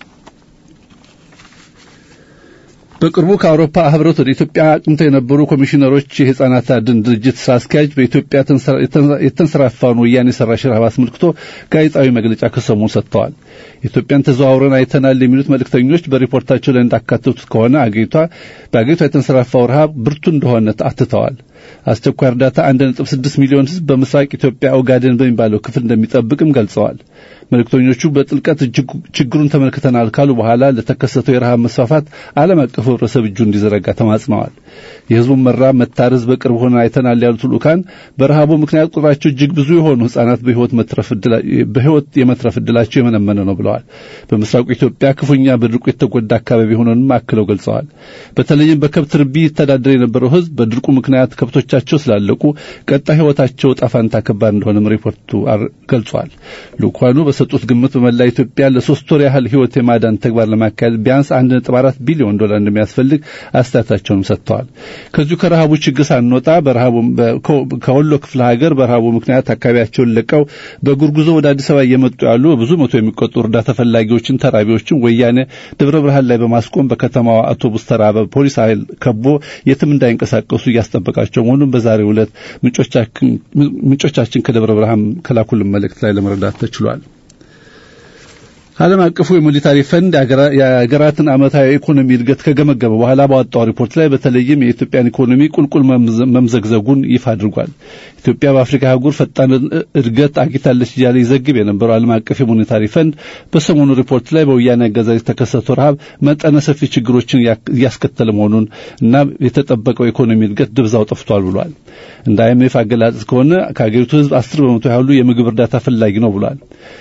በቅርቡ ከአውሮፓ ህብረት ወደ ኢትዮጵያ አቅንተው የነበሩ ኮሚሽነሮች የህፃናት አድን ድርጅት ስራ አስኪያጅ በኢትዮጵያ የተንሰራፋውን ወያኔ ሰራሽ ረሃብ አስመልክቶ ጋዜጣዊ መግለጫ ከሰሞኑ ሰጥተዋል። ኢትዮጵያን ተዘዋውረን አይተናል የሚሉት መልእክተኞች በሪፖርታቸው ላይ እንዳካተቱት ከሆነ አገሪቷ በአገሪቷ የተንሰራፋው ረሃብ ብርቱ እንደሆነ አትተዋል። አስቸኳይ እርዳታ 1.6 ሚሊዮን ህዝብ በምስራቅ ኢትዮጵያ ኦጋዴን በሚባለው ክፍል እንደሚጠብቅም ገልጸዋል። መልእክተኞቹ በጥልቀት ችግሩን ተመልክተናል ካሉ በኋላ ለተከሰተው የረሃብ መስፋፋት ዓለም አቀፉ ህብረተሰብ እጁ እንዲዘረጋ ተማጽነዋል። የህዝቡን መራብ መታረዝ በቅርብ ሆነ አይተናል ያሉት ልኡካን በረሃቡ ምክንያት ቁጥራቸው እጅግ ብዙ የሆኑ ህጻናት በህይወት የመትረፍ ዕድላቸው የመነመነ ነው ብለዋል። በምስራቁ ኢትዮጵያ ክፉኛ በድርቁ የተጎዳ አካባቢ ሆኖንም አክለው ገልጸዋል። በተለይም በከብት ርቢ ይተዳደር የነበረው ህዝብ በድርቁ ምክንያት ከብቶቻቸው ስላለቁ ቀጣይ ህይወታቸው ጣፋንታ ከባድ እንደሆነም ሪፖርቱ ገልጿል። ልኡካኑ በሰጡት ግምት በመላ ኢትዮጵያ ለሶስት ወር ያህል ህይወት የማዳን ተግባር ለማካሄድ ቢያንስ 1.4 ቢሊዮን ዶላር እንደሚያስፈልግ አስተያየታቸውንም ሰጥተዋል። ከዚሁ ከረሃቡ ችግር ሳንወጣ በረሃቡ ከወሎ ክፍለ ሀገር በረሃቡ ምክንያት አካባቢያቸውን ለቀው በእግር ጉዞ ወደ አዲስ አበባ እየመጡ ያሉ በብዙ መቶ የሚቆጠሩ እርዳታ ፈላጊዎችን ተራቢዎችን ወያኔ ደብረ ብርሃን ላይ በማስቆም በከተማዋ አውቶቡስ ተራ በፖሊስ ኃይል ከቦ የትም እንዳይንቀሳቀሱ እያስጠበቃቸው መሆኑን በዛሬው ዕለት ምንጮቻችን ከደብረ ብርሃን ከላኩልን መልእክት ላይ ለመረዳት ተችሏል። ዓለም አቀፉ የሞኔታሪ ፈንድ የሀገራትን ዓመታዊ ኢኮኖሚ እድገት ከገመገመ በኋላ ባወጣው ሪፖርት ላይ በተለይም የኢትዮጵያን ኢኮኖሚ ቁልቁል መምዘግዘጉን ይፋ አድርጓል። ኢትዮጵያ በአፍሪካ አህጉር ፈጣን እድገት አግኝታለች እያለ ይዘግብ የነበረው ዓለም አቀፍ የሞኔታሪ ፈንድ በሰሞኑ ሪፖርት ላይ በወያኔ አገዛዝ የተከሰተው ረሃብ መጠነ ሰፊ ችግሮችን እያስከተለ መሆኑን እና የተጠበቀው ኢኮኖሚ እድገት ድብዛው ጠፍቷል ብሏል። እንደ አይኤምኤፍ አገላለጽ ከሆነ ከአገሪቱ ሕዝብ አስር በመቶ ያህሉ የምግብ እርዳታ ፈላጊ ነው ብሏል።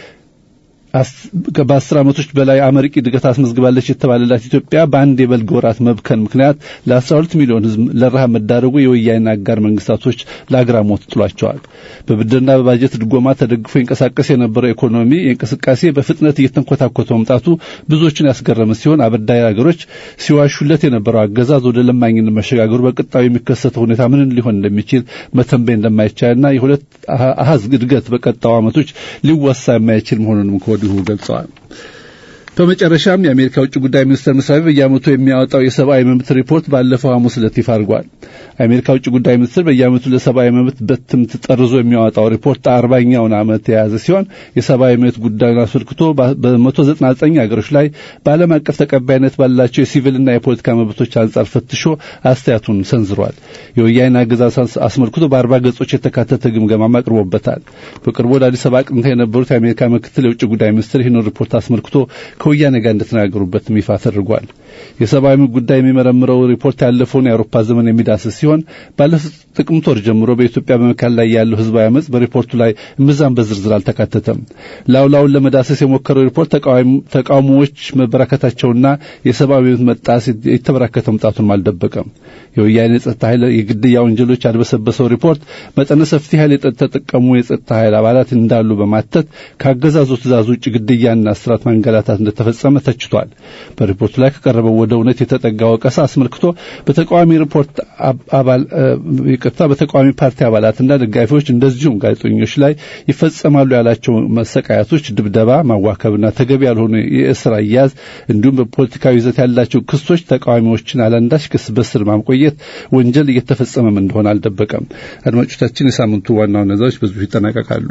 በአስር ዓመቶች በላይ አመርቂ እድገት አስመዝግባለች የተባለላት ኢትዮጵያ በአንድ የበልግ ወራት መብከን ምክንያት ለ12 ሚሊዮን ህዝብ ለረሃብ መዳረጉ የወያኔ አጋር መንግስታቶች ለአግራሞት ጥሏቸዋል። በብድርና በባጀት ድጎማ ተደግፎ ይንቀሳቀስ የነበረው ኢኮኖሚ የእንቅስቃሴ በፍጥነት እየተንኮታኮተ መምጣቱ ብዙዎችን ያስገረመ ሲሆን አበዳሪ ሀገሮች ሲዋሹለት የነበረው አገዛዝ ወደ ለማኝነት መሸጋገሩ በቀጣዩ የሚከሰተው ሁኔታ ምን ሊሆን እንደሚችል መተንበይ እንደማይቻልና የሁለት አሃዝ እድገት በቀጣዩ ዓመቶች ሊወሳ የማይችል መሆኑንም ከወዲሁ ገልጸዋል። በመጨረሻም የአሜሪካ ውጭ ጉዳይ ሚኒስቴር መስሪያ ቤት በየዓመቱ የሚያወጣው የሰብአዊ መብት ሪፖርት ባለፈው ሐሙስ ዕለት ይፋ አድርጓል። የአሜሪካ ውጭ ጉዳይ ሚኒስቴር በየዓመቱ ለሰብአዊ መብት በትምት ጠርዞ የሚያወጣው ሪፖርት አርባኛውን ዓመት የያዘ ሲሆን የሰብአዊ መብት ጉዳዩን አስመልክቶ በመቶ ዘጠና ዘጠኝ ሀገሮች ላይ በዓለም አቀፍ ተቀባይነት ባላቸው የሲቪልና የፖለቲካ መብቶች አንጻር ፈትሾ አስተያየቱን ሰንዝሯል። የወያኔ አገዛዝ አስመልክቶ በአርባ ገጾች የተካተተ ግምገማም አቅርቦበታል። በቅርቡ ወደ አዲስ አበባ አቅንተው የነበሩት የአሜሪካ ምክትል የውጭ ጉዳይ ሚኒስትር ይህን ሪፖርት አስመልክቶ ከወያኔ ጋር እንደተናገሩበትም ይፋ ተደርጓል። የሰብአዊ መብት ጉዳይ የሚመረምረው ሪፖርት ያለፈውን የአውሮፓ ዘመን የሚዳስስ ሲሆን ባለፈው ጥቅምት ወር ጀምሮ በኢትዮጵያ በመካከል ላይ ያለው ህዝባዊ አመጽ በሪፖርቱ ላይ እምብዛም በዝርዝር አልተካተተም። ላውላውን ለመዳሰስ የሞከረው ሪፖርት ተቃውሞዎች መበራከታቸውና የሰብአዊ መብት መጣስ የተበራከተ መምጣቱንም አልደበቀም። የወያኔ የጸጥታ ኃይል የግድያ ወንጀሎች ያድበሰበሰው ሪፖርት መጠነ ሰፊ ኃይል የተጠቀሙ የጸጥታ ኃይል አባላት እንዳሉ በማተት ከአገዛዙ ትእዛዝ ውጭ ግድያና እስራት ማንገላታት እንደተፈጸመ ተችቷል። በሪፖርቱ ላይ ከቀረበው ወደ እውነት የተጠጋ ወቀሳ አስመልክቶ በተቃዋሚ ሪፖርት አባል ይቅርታ በተቃዋሚ ፓርቲ አባላትና ደጋፊዎች እንደዚሁም ጋዜጠኞች ላይ ይፈጸማሉ ያላቸው መሰቃያቶች፣ ድብደባ፣ ማዋከብና ተገቢ ያልሆነ የእስር አያያዝ እንዲሁም በፖለቲካዊ ይዘት ያላቸው ክሶች ተቃዋሚዎችን አላንዳች ክስ በስር ማቆየት ወንጀል እየተፈጸመም እንደሆነ አልደበቀም። አድማጮቻችን፣ የሳምንቱ ዋና ዋና ዜናዎች በዚሁ ይጠናቀቃሉ።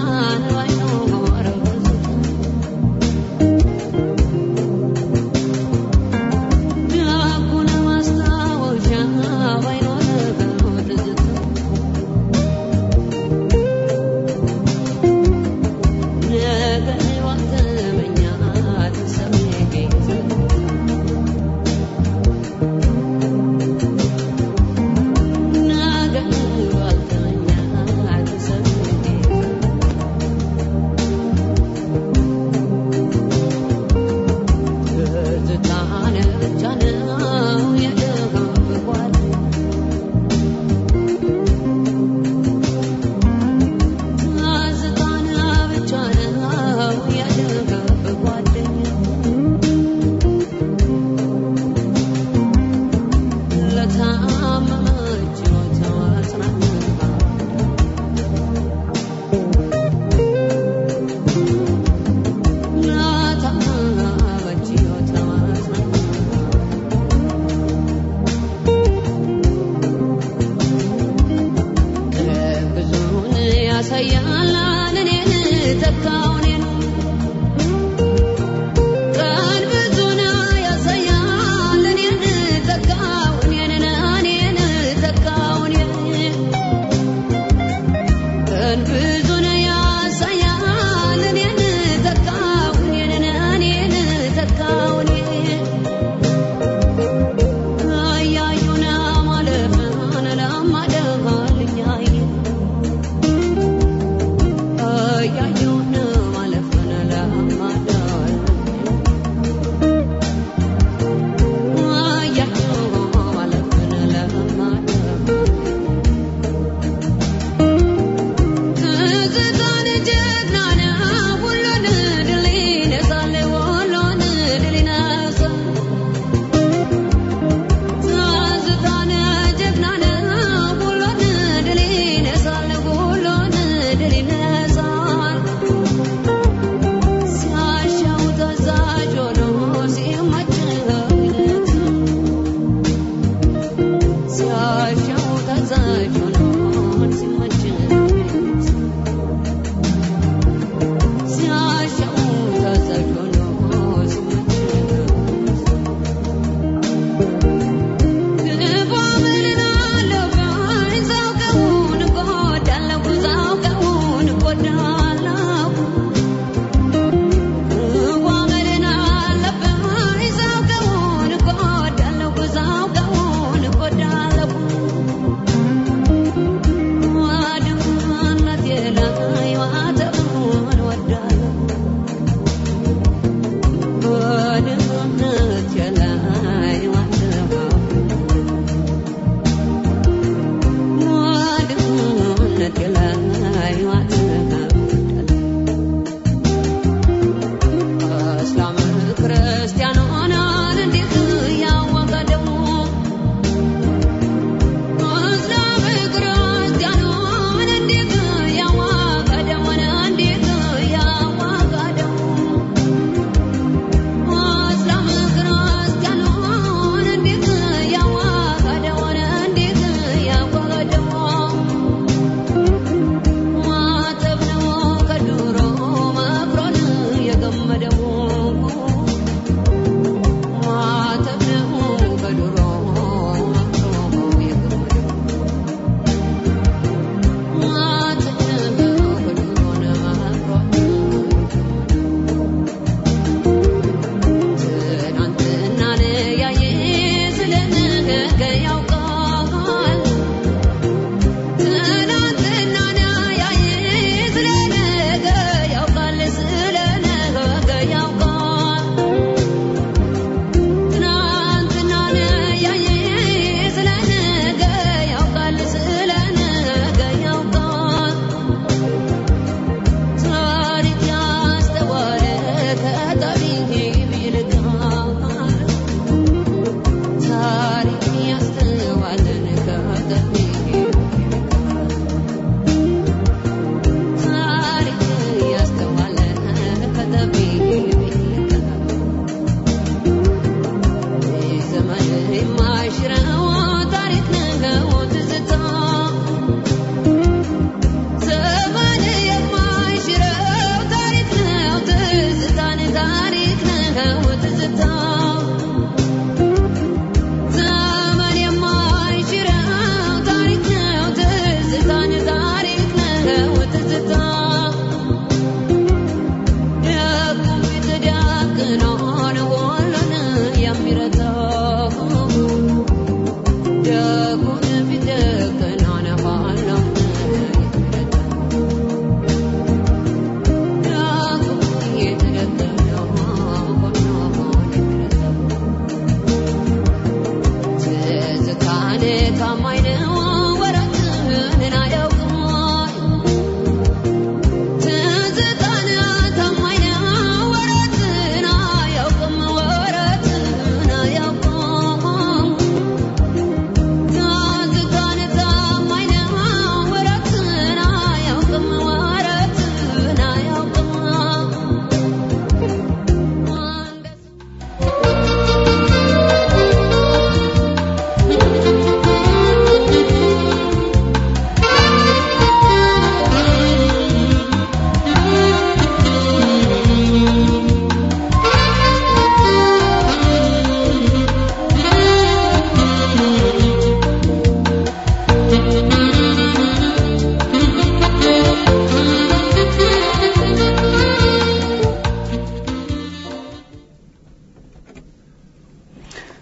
Yeah, you know.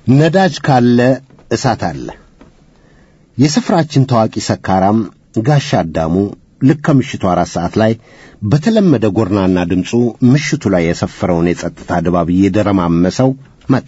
ነዳጅ ካለ እሳት አለ። የስፍራችን ታዋቂ ሰካራም ጋሻ አዳሙ ልክ ከምሽቱ አራት ሰዓት ላይ በተለመደ ጎርናና ድምፁ ምሽቱ ላይ የሰፈረውን የጸጥታ ድባብ እየደረማመሰው መጣ።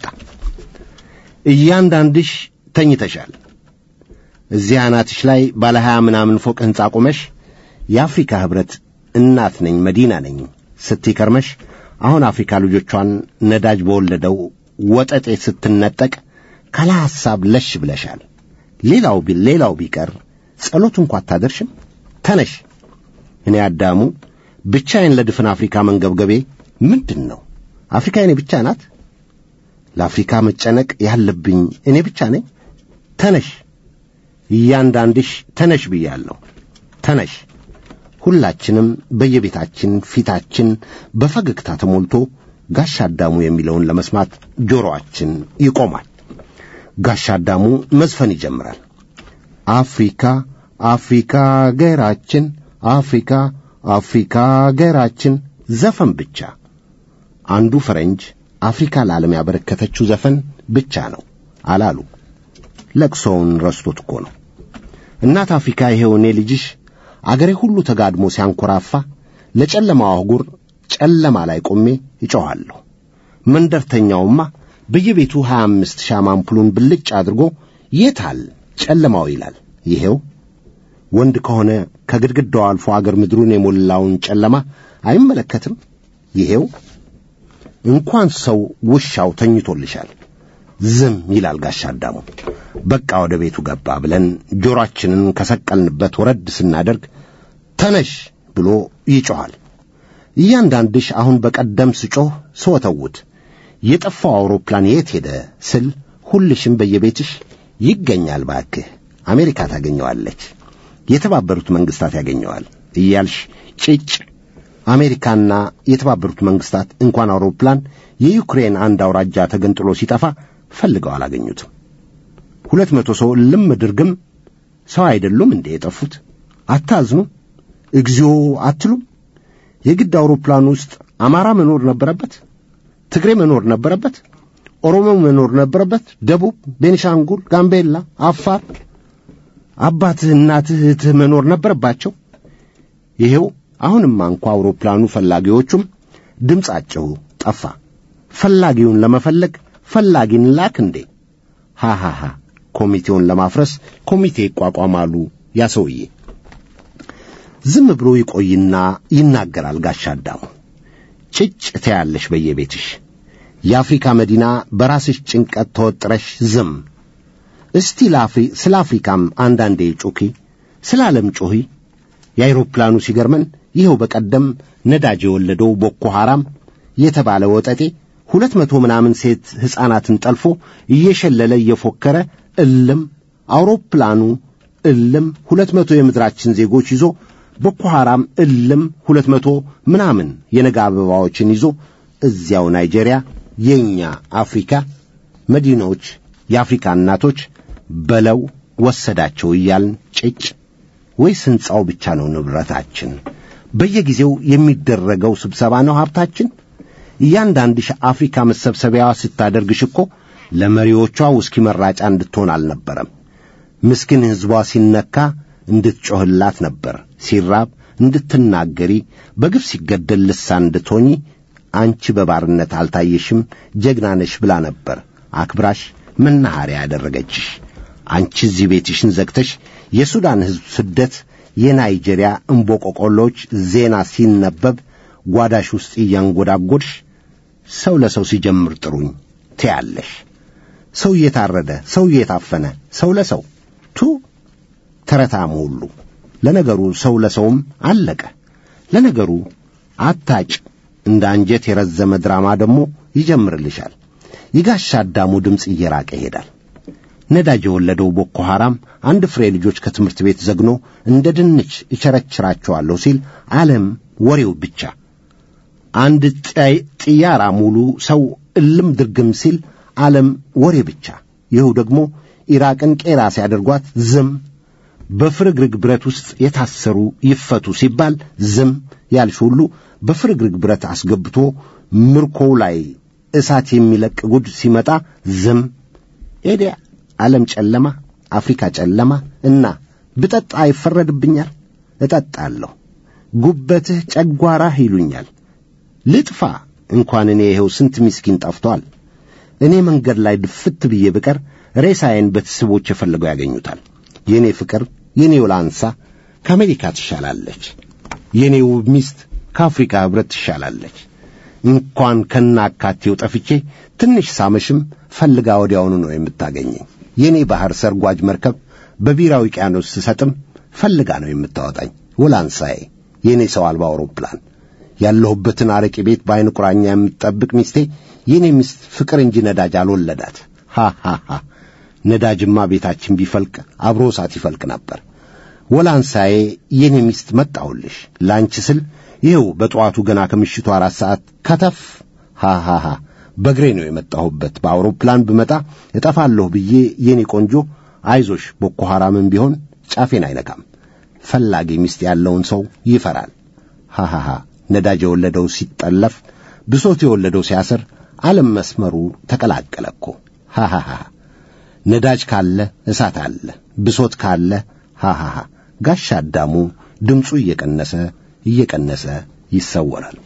እያንዳንድሽ ተኝተሻል። እዚህ አናትሽ ላይ ባለ ሀያ ምናምን ፎቅ ሕንፃ ቆመሽ የአፍሪካ ኅብረት እናት ነኝ መዲና ነኝ ስትይ ከርመሽ አሁን አፍሪካ ልጆቿን ነዳጅ በወለደው ወጠጤ ስትነጠቅ ካለ ሐሳብ ለሽ ብለሻል። ሌላው ቢ ሌላው ቢቀር ጸሎት እንኳ አታደርሽም። ተነሽ። እኔ አዳሙ ብቻዬን ለድፍን አፍሪካ መንገብገቤ ምንድን ነው? አፍሪካ እኔ ብቻ ናት? ለአፍሪካ መጨነቅ ያለብኝ እኔ ብቻ ነኝ? ተነሽ፣ እያንዳንድሽ ተነሽ ብያለሁ። ተነሽ። ሁላችንም በየቤታችን ፊታችን በፈገግታ ተሞልቶ ጋሻ አዳሙ የሚለውን ለመስማት ጆሮአችን ይቆማል። ጋሻ አዳሙ መዝፈን ይጀምራል። አፍሪካ አፍሪካ አገራችን አፍሪካ አፍሪካ አገራችን ዘፈን ብቻ። አንዱ ፈረንጅ አፍሪካ ለዓለም ያበረከተችው ዘፈን ብቻ ነው አላሉ። ለቅሶውን ረስቶት እኮ ነው። እናት አፍሪካ ይሄው እኔ ልጅሽ አገሬ ሁሉ ተጋድሞ ሲያንኮራፋ ለጨለማው አህጉር ጨለማ ላይ ቆሜ ይጮኻለሁ። መንደርተኛውማ በየቤቱ ሀያ አምስት ሻማ አምፑሉን ብልጭ አድርጎ የታል ጨለማው ይላል። ይሄው ወንድ ከሆነ ከግድግዳው አልፎ አገር ምድሩን የሞላውን ጨለማ አይመለከትም። ይሄው እንኳን ሰው ውሻው ተኝቶልሻል። ዝም ይላል ጋሻ አዳሙ። በቃ ወደ ቤቱ ገባ ብለን ጆሮአችንን ከሰቀልንበት ወረድ ስናደርግ ተነሽ ብሎ ይጮኻል። እያንዳንድሽ አሁን በቀደም ስጮህ ስወተውት የጠፋው አውሮፕላን የት ሄደ ስል ሁልሽም በየቤትሽ ይገኛል፣ ባክህ አሜሪካ ታገኘዋለች፣ የተባበሩት መንግስታት ያገኘዋል እያልሽ ጭጭ። አሜሪካና የተባበሩት መንግስታት እንኳን አውሮፕላን የዩክሬን አንድ አውራጃ ተገንጥሎ ሲጠፋ ፈልገው አላገኙትም። ሁለት መቶ ሰው ልም ድርግም ሰው አይደሉም እንዴ የጠፉት? አታዝኑ? እግዚኦ አትሉም? የግድ አውሮፕላን ውስጥ አማራ መኖር ነበረበት? ትግሬ መኖር ነበረበት? ኦሮሞ መኖር ነበረበት? ደቡብ፣ ቤኒሻንጉል፣ ጋምቤላ፣ አፋር፣ አባትህ፣ እናትህ፣ እህትህ መኖር ነበረባቸው? ይሄው አሁንማ እንኳ አውሮፕላኑ ፈላጊዎቹም ድምፃቸው ጠፋ። ፈላጊውን ለመፈለግ ፈላጊን ላክ እንዴ? ሃሃሃ ኮሚቴውን ለማፍረስ ኮሚቴ ይቋቋማሉ። ያ ሰውዬ ዝም ብሎ ይቆይና ይናገራል። ጋሻ አዳሙ ጭጭ ትያለሽ በየቤትሽ የአፍሪካ መዲና በራስሽ ጭንቀት ተወጥረሽ ዝም። እስቲ ለአፍሪ ስለ አፍሪካም አንዳንዴ ጩኺ፣ ስለ ዓለም ጩኺ። የአይሮፕላኑ ሲገርመን ይኸው በቀደም ነዳጅ የወለደው ቦኮ ሐራም የተባለ ወጠጤ ሁለት መቶ ምናምን ሴት ሕፃናትን ጠልፎ እየሸለለ እየፎከረ እልም አውሮፕላኑ እልም ሁለት መቶ የምድራችን ዜጎች ይዞ ቦኮ ሐራም እልም ሁለት መቶ ምናምን የነጋ አበባዎችን ይዞ እዚያው ናይጄሪያ የእኛ አፍሪካ መዲኖች የአፍሪካ እናቶች በለው ወሰዳቸው እያልን ጭጭ። ወይስ ሕንፃው ብቻ ነው ንብረታችን? በየጊዜው የሚደረገው ስብሰባ ነው ሀብታችን? እያንዳንድሽ አፍሪካ መሰብሰቢያዋ ስታደርግሽ እኮ ለመሪዎቿ ውስኪ መራጫ እንድትሆን አልነበረም። ምስኪን ሕዝቧ ሲነካ እንድትጮህላት ነበር። ሲራብ እንድትናገሪ፣ በግፍ ሲገደል ልሳን እንድትሆኚ አንቺ በባርነት አልታየሽም ጀግና ነሽ ብላ ነበር አክብራሽ መናኸሪያ ያደረገችሽ። አንቺ እዚህ ቤትሽን ዘግተሽ የሱዳን ሕዝብ ስደት፣ የናይጄሪያ እምቦቆቆሎች ዜና ሲነበብ ጓዳሽ ውስጥ እያንጎዳጎድሽ ሰው ለሰው ሲጀምር ጥሩኝ ትያለሽ። ሰው እየታረደ ሰው እየታፈነ ሰው ለሰው ቱ ተረታም ሁሉ ለነገሩ ሰው ለሰውም አለቀ። ለነገሩ አታጭ እንደ አንጀት የረዘመ ድራማ ደግሞ ይጀምርልሻል። የጋሻ አዳሙ ድምፅ እየራቀ ይሄዳል። ነዳጅ የወለደው ቦኮ ሐራም አንድ ፍሬ ልጆች ከትምህርት ቤት ዘግኖ እንደ ድንች እቸረችራቸዋለሁ ሲል ዓለም ወሬው ብቻ። አንድ ጥያራ ሙሉ ሰው እልም ድርግም ሲል ዓለም ወሬ ብቻ። ይኸው ደግሞ ኢራቅን ቄራ ሲያደርጓት ዝም፣ በፍርግርግ ብረት ውስጥ የታሰሩ ይፈቱ ሲባል ዝም ያልሽ ሁሉ በፍርግርግ ብረት አስገብቶ ምርኮው ላይ እሳት የሚለቅ ጉድ ሲመጣ ዝም ኤዲያ ዓለም ጨለማ፣ አፍሪካ ጨለማ እና ብጠጣ ይፈረድብኛል። እጠጣለሁ። ጉበትህ ጨጓራህ ይሉኛል። ልጥፋ እንኳን እኔ ይኸው ስንት ምስኪን ጠፍቷል። እኔ መንገድ ላይ ድፍት ብዬ ብቀር ሬሳዬን ቤተሰቦች የፈለገው ያገኙታል። የእኔ ፍቅር የእኔ ውላንሳ ከአሜሪካ ትሻላለች። የእኔ ውብ ሚስት ከአፍሪካ ኅብረት ትሻላለች። እንኳን ከናካቴው ጠፍቼ ትንሽ ሳመሽም ፈልጋ ወዲያውኑ ነው የምታገኘኝ። የእኔ ባሕር ሰርጓጅ መርከብ በቢራ ውቅያኖስ ስሰጥም ፈልጋ ነው የምታወጣኝ። ውላንሳዬ የእኔ ሰው አልባ አውሮፕላን ያለሁበትን አረቄ ቤት በዐይን ቁራኛ የምትጠብቅ ሚስቴ የእኔ ሚስት ፍቅር እንጂ ነዳጅ አልወለዳት። ሃ ሃ ሃ ነዳጅማ ቤታችን ቢፈልቅ አብሮ እሳት ይፈልቅ ነበር። ወላንሳዬ የኔ ሚስት መጣሁልሽ ለአንቺ ስል ይኸው በጠዋቱ ገና ከምሽቱ አራት ሰዓት ከተፍ ሃሃሃ በእግሬ ነው የመጣሁበት። በአውሮፕላን ብመጣ እጠፋለሁ ብዬ የኔ ቆንጆ አይዞሽ፣ ቦኮ ሐራምም ቢሆን ጫፌን አይነካም። ፈላጊ ሚስት ያለውን ሰው ይፈራል። ሃሃሃ ነዳጅ የወለደው ሲጠለፍ፣ ብሶት የወለደው ሲያስር፣ ዓለም መስመሩ ተቀላቀለ እኮ። ሃሃሃ ነዳጅ ካለ እሳት አለ፣ ብሶት ካለ ሃሃሃ ጋሻ አዳሙ ድምፁ እየቀነሰ እየቀነሰ ይሰወራል።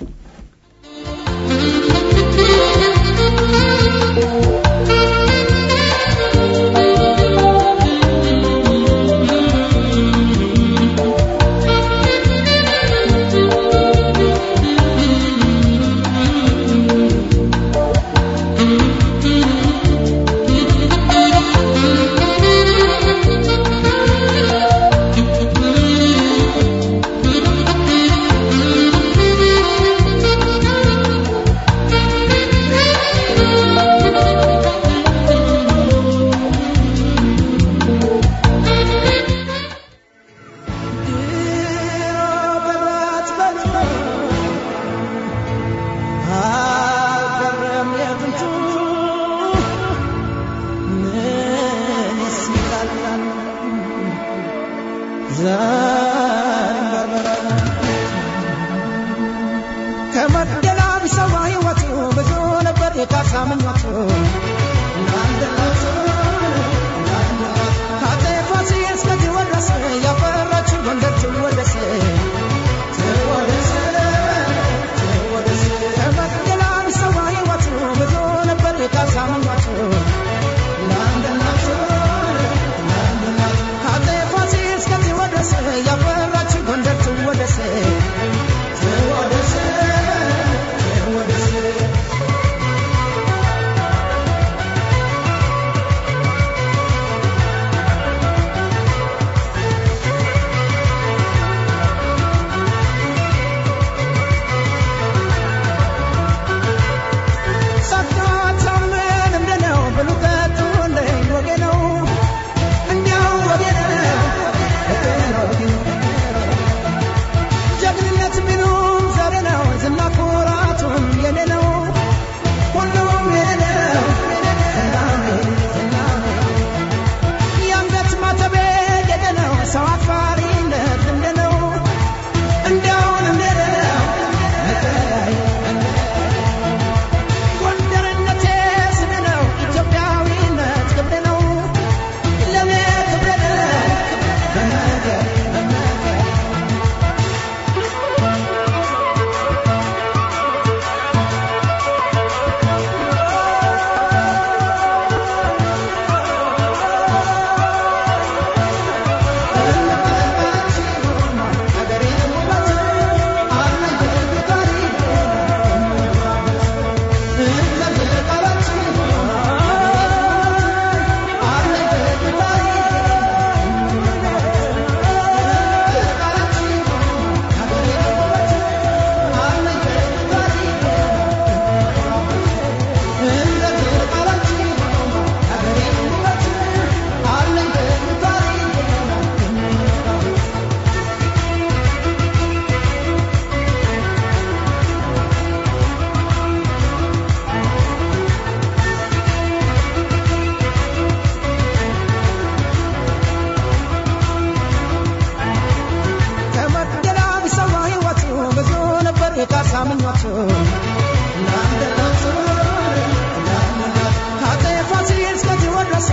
ከአፄ ፋሲል እስከዚህ ወረሰ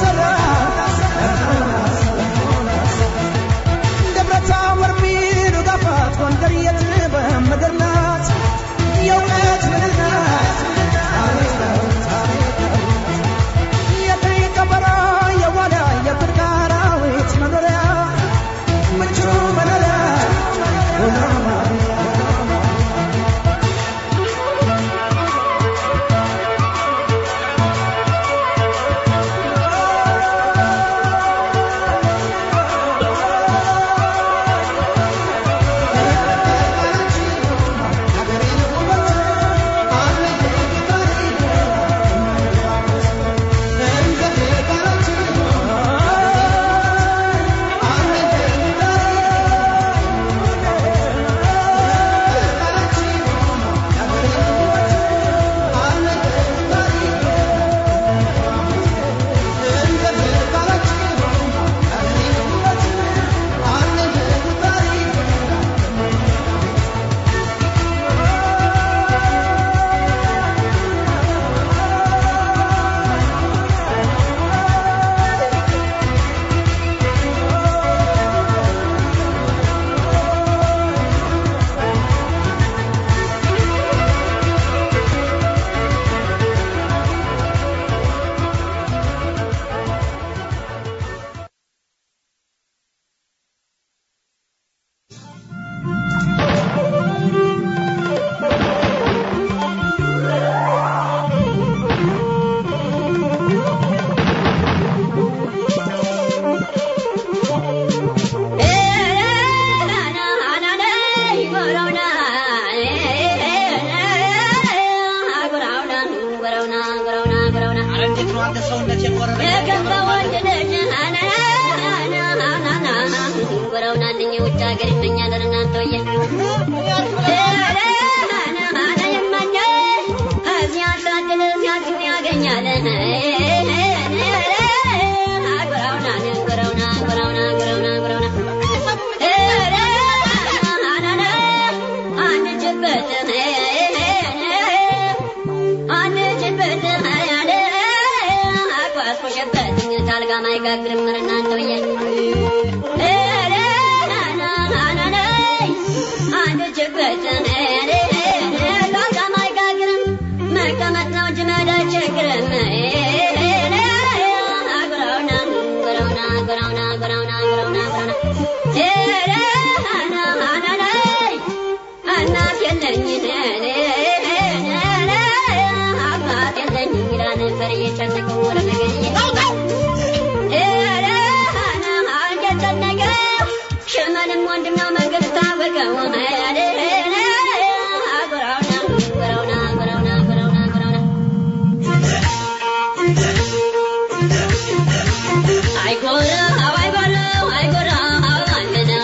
I go, I go, I go, I go,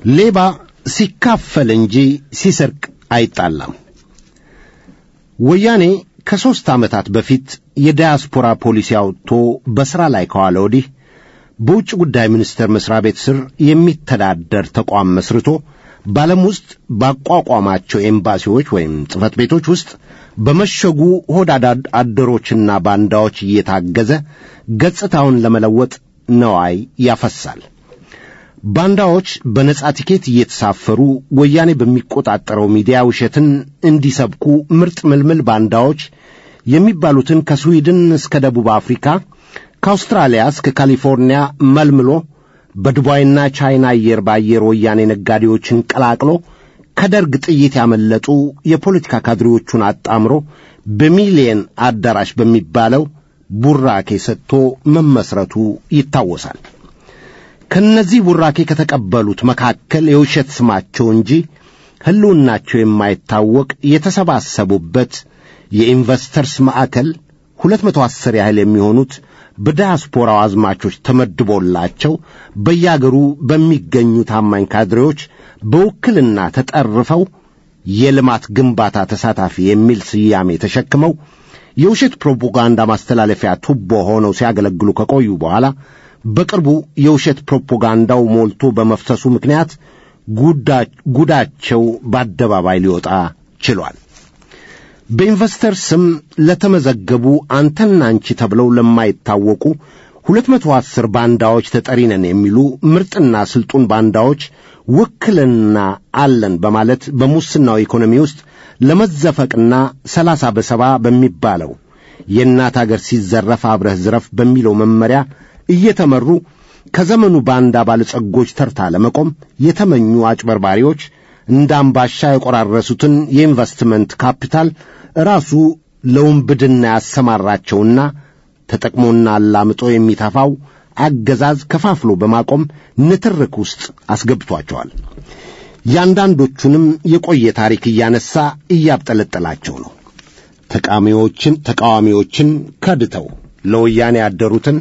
ሌባ ሲካፈል እንጂ ሲሰርቅ አይጣላም። ወያኔ ከሦስት ዓመታት በፊት የዳያስፖራ ፖሊሲ አውጥቶ በሥራ ላይ ከዋለ ወዲህ በውጭ ጉዳይ ሚኒስቴር መሥሪያ ቤት ስር የሚተዳደር ተቋም መስርቶ በዓለም ውስጥ ባቋቋማቸው ኤምባሲዎች ወይም ጽሕፈት ቤቶች ውስጥ በመሸጉ ሆዳዳ አደሮችና ባንዳዎች እየታገዘ ገጽታውን ለመለወጥ ነዋይ ያፈሳል። ባንዳዎች በነጻ ቲኬት እየተሳፈሩ ወያኔ በሚቆጣጠረው ሚዲያ ውሸትን እንዲሰብኩ ምርጥ ምልምል ባንዳዎች የሚባሉትን ከስዊድን እስከ ደቡብ አፍሪካ ከአውስትራሊያ እስከ ካሊፎርኒያ መልምሎ በዱባይና ቻይና አየር በአየር ወያኔ ነጋዴዎችን ቀላቅሎ ከደርግ ጥይት ያመለጡ የፖለቲካ ካድሬዎቹን አጣምሮ በሚሊየን አዳራሽ በሚባለው ቡራኬ ሰጥቶ መመስረቱ ይታወሳል። ከነዚህ ቡራኬ ከተቀበሉት መካከል የውሸት ስማቸው እንጂ ሕልውናቸው የማይታወቅ የተሰባሰቡበት የኢንቨስተርስ ማዕከል ሁለት መቶ አስር ያህል የሚሆኑት በዳያስፖራው አዝማቾች ተመድቦላቸው በያገሩ በሚገኙ ታማኝ ካድሬዎች በውክልና ተጠርፈው የልማት ግንባታ ተሳታፊ የሚል ስያሜ ተሸክመው የውሸት ፕሮፓጋንዳ ማስተላለፊያ ቱቦ ሆነው ሲያገለግሉ ከቆዩ በኋላ በቅርቡ የውሸት ፕሮፓጋንዳው ሞልቶ በመፍሰሱ ምክንያት ጉዳቸው በአደባባይ ሊወጣ ችሏል። በኢንቨስተር ስም ለተመዘገቡ አንተና አንቺ ተብለው ለማይታወቁ ሁለት መቶ አስር ባንዳዎች ተጠሪ ነን የሚሉ ምርጥና ስልጡን ባንዳዎች ውክልና አለን በማለት በሙስናው ኢኮኖሚ ውስጥ ለመዘፈቅና ሰላሳ በሰባ በሚባለው የእናት አገር ሲዘረፍ አብረህ ዝረፍ በሚለው መመሪያ እየተመሩ ከዘመኑ ባንዳ ባለጸጎች ተርታ ለመቆም የተመኙ አጭበርባሪዎች እንደ አምባሻ የቆራረሱትን የኢንቨስትመንት ካፒታል ራሱ ለውንብድና ያሰማራቸውና ተጠቅሞና አላምጦ የሚተፋው አገዛዝ ከፋፍሎ በማቆም ንትርክ ውስጥ አስገብቷቸዋል። ያንዳንዶቹንም የቆየ ታሪክ እያነሳ እያብጠለጠላቸው ነው። ተቃዋሚዎችን ተቃዋሚዎችን ከድተው ለወያኔ ያደሩትን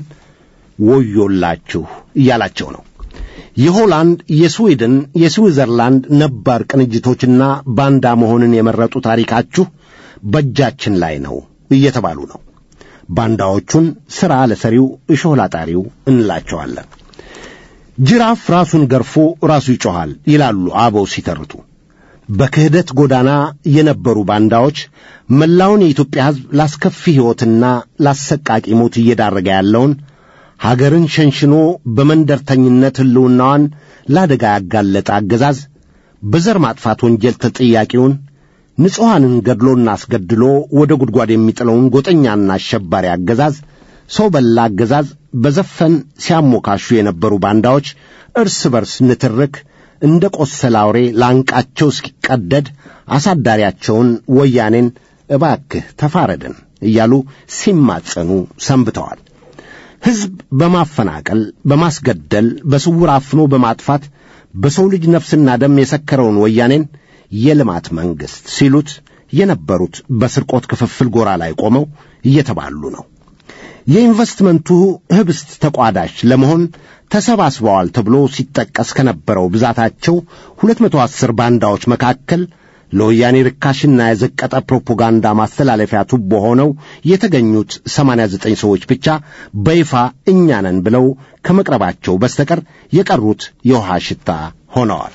ወዮላችሁ እያላቸው ነው። የሆላንድ፣ የስዊድን፣ የስዊዘርላንድ ነባር ቅንጅቶችና ባንዳ መሆንን የመረጡ ታሪካችሁ በእጃችን ላይ ነው እየተባሉ ነው። ባንዳዎቹን ሥራ ለሰሪው እሾህ ላጣሪው እንላቸዋለን። ጅራፍ ራሱን ገርፎ ራሱ ይጮኻል ይላሉ አበው ሲተርቱ። በክህደት ጎዳና የነበሩ ባንዳዎች መላውን የኢትዮጵያ ሕዝብ ላስከፊ ሕይወትና ላሰቃቂ ሞት እየዳረገ ያለውን ሀገርን ሸንሽኖ በመንደርተኝነት ሕልውናዋን ለአደጋ ያጋለጠ አገዛዝ በዘር ማጥፋት ወንጀል ተጠያቂውን ንጹሐንን ገድሎና አስገድሎ ወደ ጉድጓድ የሚጥለውን ጎጠኛና አሸባሪ አገዛዝ ሰው በላ አገዛዝ በዘፈን ሲያሞካሹ የነበሩ ባንዳዎች እርስ በርስ ንትርክ እንደ ቆሰለ አውሬ ላንቃቸው እስኪቀደድ አሳዳሪያቸውን ወያኔን እባክህ ተፋረድን እያሉ ሲማጸኑ ሰንብተዋል። ሕዝብ በማፈናቀል በማስገደል፣ በስውር አፍኖ በማጥፋት በሰው ልጅ ነፍስና ደም የሰከረውን ወያኔን የልማት መንግሥት ሲሉት የነበሩት በስርቆት ክፍፍል ጎራ ላይ ቆመው እየተባሉ ነው። የኢንቨስትመንቱ ህብስት ተቋዳሽ ለመሆን ተሰባስበዋል ተብሎ ሲጠቀስ ከነበረው ብዛታቸው ሁለት መቶ አስር ባንዳዎች መካከል ለወያኔ ርካሽና የዘቀጠ ፕሮፓጋንዳ ማስተላለፊያ ቱቦ ሆነው የተገኙት ሰማንያ ዘጠኝ ሰዎች ብቻ በይፋ እኛ ነን ብለው ከመቅረባቸው በስተቀር የቀሩት የውሃ ሽታ ሆነዋል።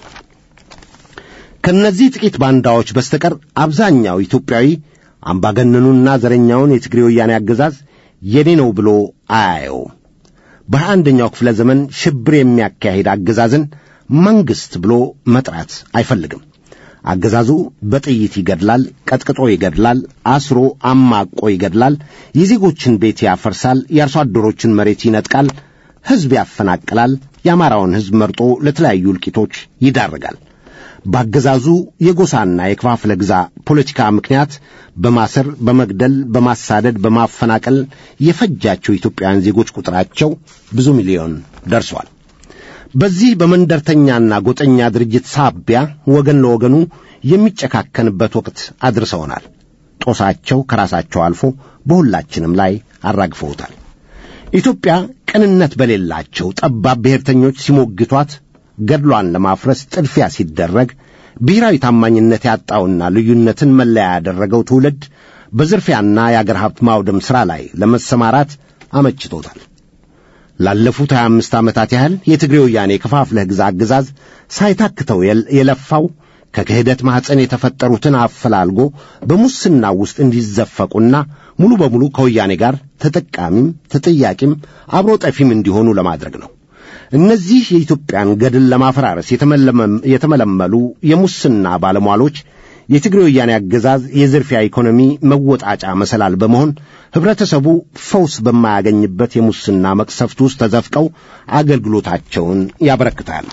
ከእነዚህ ጥቂት ባንዳዎች በስተቀር አብዛኛው ኢትዮጵያዊ አምባገነኑና ዘረኛውን የትግሬ ወያኔ አገዛዝ የኔ ነው ብሎ አያየውም። በሀያ አንደኛው ክፍለ ዘመን ሽብር የሚያካሂድ አገዛዝን መንግሥት ብሎ መጥራት አይፈልግም። አገዛዙ በጥይት ይገድላል፣ ቀጥቅጦ ይገድላል፣ አስሮ አማቆ ይገድላል፣ የዜጎችን ቤት ያፈርሳል፣ የአርሶ አደሮችን መሬት ይነጥቃል፣ ሕዝብ ያፈናቅላል፣ የአማራውን ሕዝብ መርጦ ለተለያዩ እልቂቶች ይዳርጋል። በአገዛዙ የጎሳና የክፋፍለ ግዛ ፖለቲካ ምክንያት በማሰር በመግደል በማሳደድ በማፈናቀል የፈጃቸው ኢትዮጵያውያን ዜጎች ቁጥራቸው ብዙ ሚሊዮን ደርሷል። በዚህ በመንደርተኛና ጎጠኛ ድርጅት ሳቢያ ወገን ለወገኑ የሚጨካከንበት ወቅት አድርሰውናል። ጦሳቸው ከራሳቸው አልፎ በሁላችንም ላይ አራግፈውታል። ኢትዮጵያ ቅንነት በሌላቸው ጠባብ ብሔርተኞች ሲሞግቷት ገድሏን ለማፍረስ ጥድፊያ ሲደረግ ብሔራዊ ታማኝነት ያጣውና ልዩነትን መለያ ያደረገው ትውልድ በዝርፊያና የአገር ሀብት ማውደም ሥራ ላይ ለመሰማራት አመችቶታል። ላለፉት 25 ዓመታት ያህል የትግሬ ወያኔ ከፋፍለህ ግዛ አገዛዝ ሳይታክተው የለፋው ከክህደት ማኅፀን የተፈጠሩትን አፈላልጎ በሙስና ውስጥ እንዲዘፈቁና ሙሉ በሙሉ ከወያኔ ጋር ተጠቃሚም ተጠያቂም አብሮ ጠፊም እንዲሆኑ ለማድረግ ነው። እነዚህ የኢትዮጵያን ገድል ለማፈራረስ የተመለመሉ የሙስና ባለሟሎች የትግሬ ወያኔ አገዛዝ የዝርፊያ ኢኮኖሚ መወጣጫ መሰላል በመሆን ኅብረተሰቡ ፈውስ በማያገኝበት የሙስና መቅሰፍት ውስጥ ተዘፍቀው አገልግሎታቸውን ያበረክታሉ።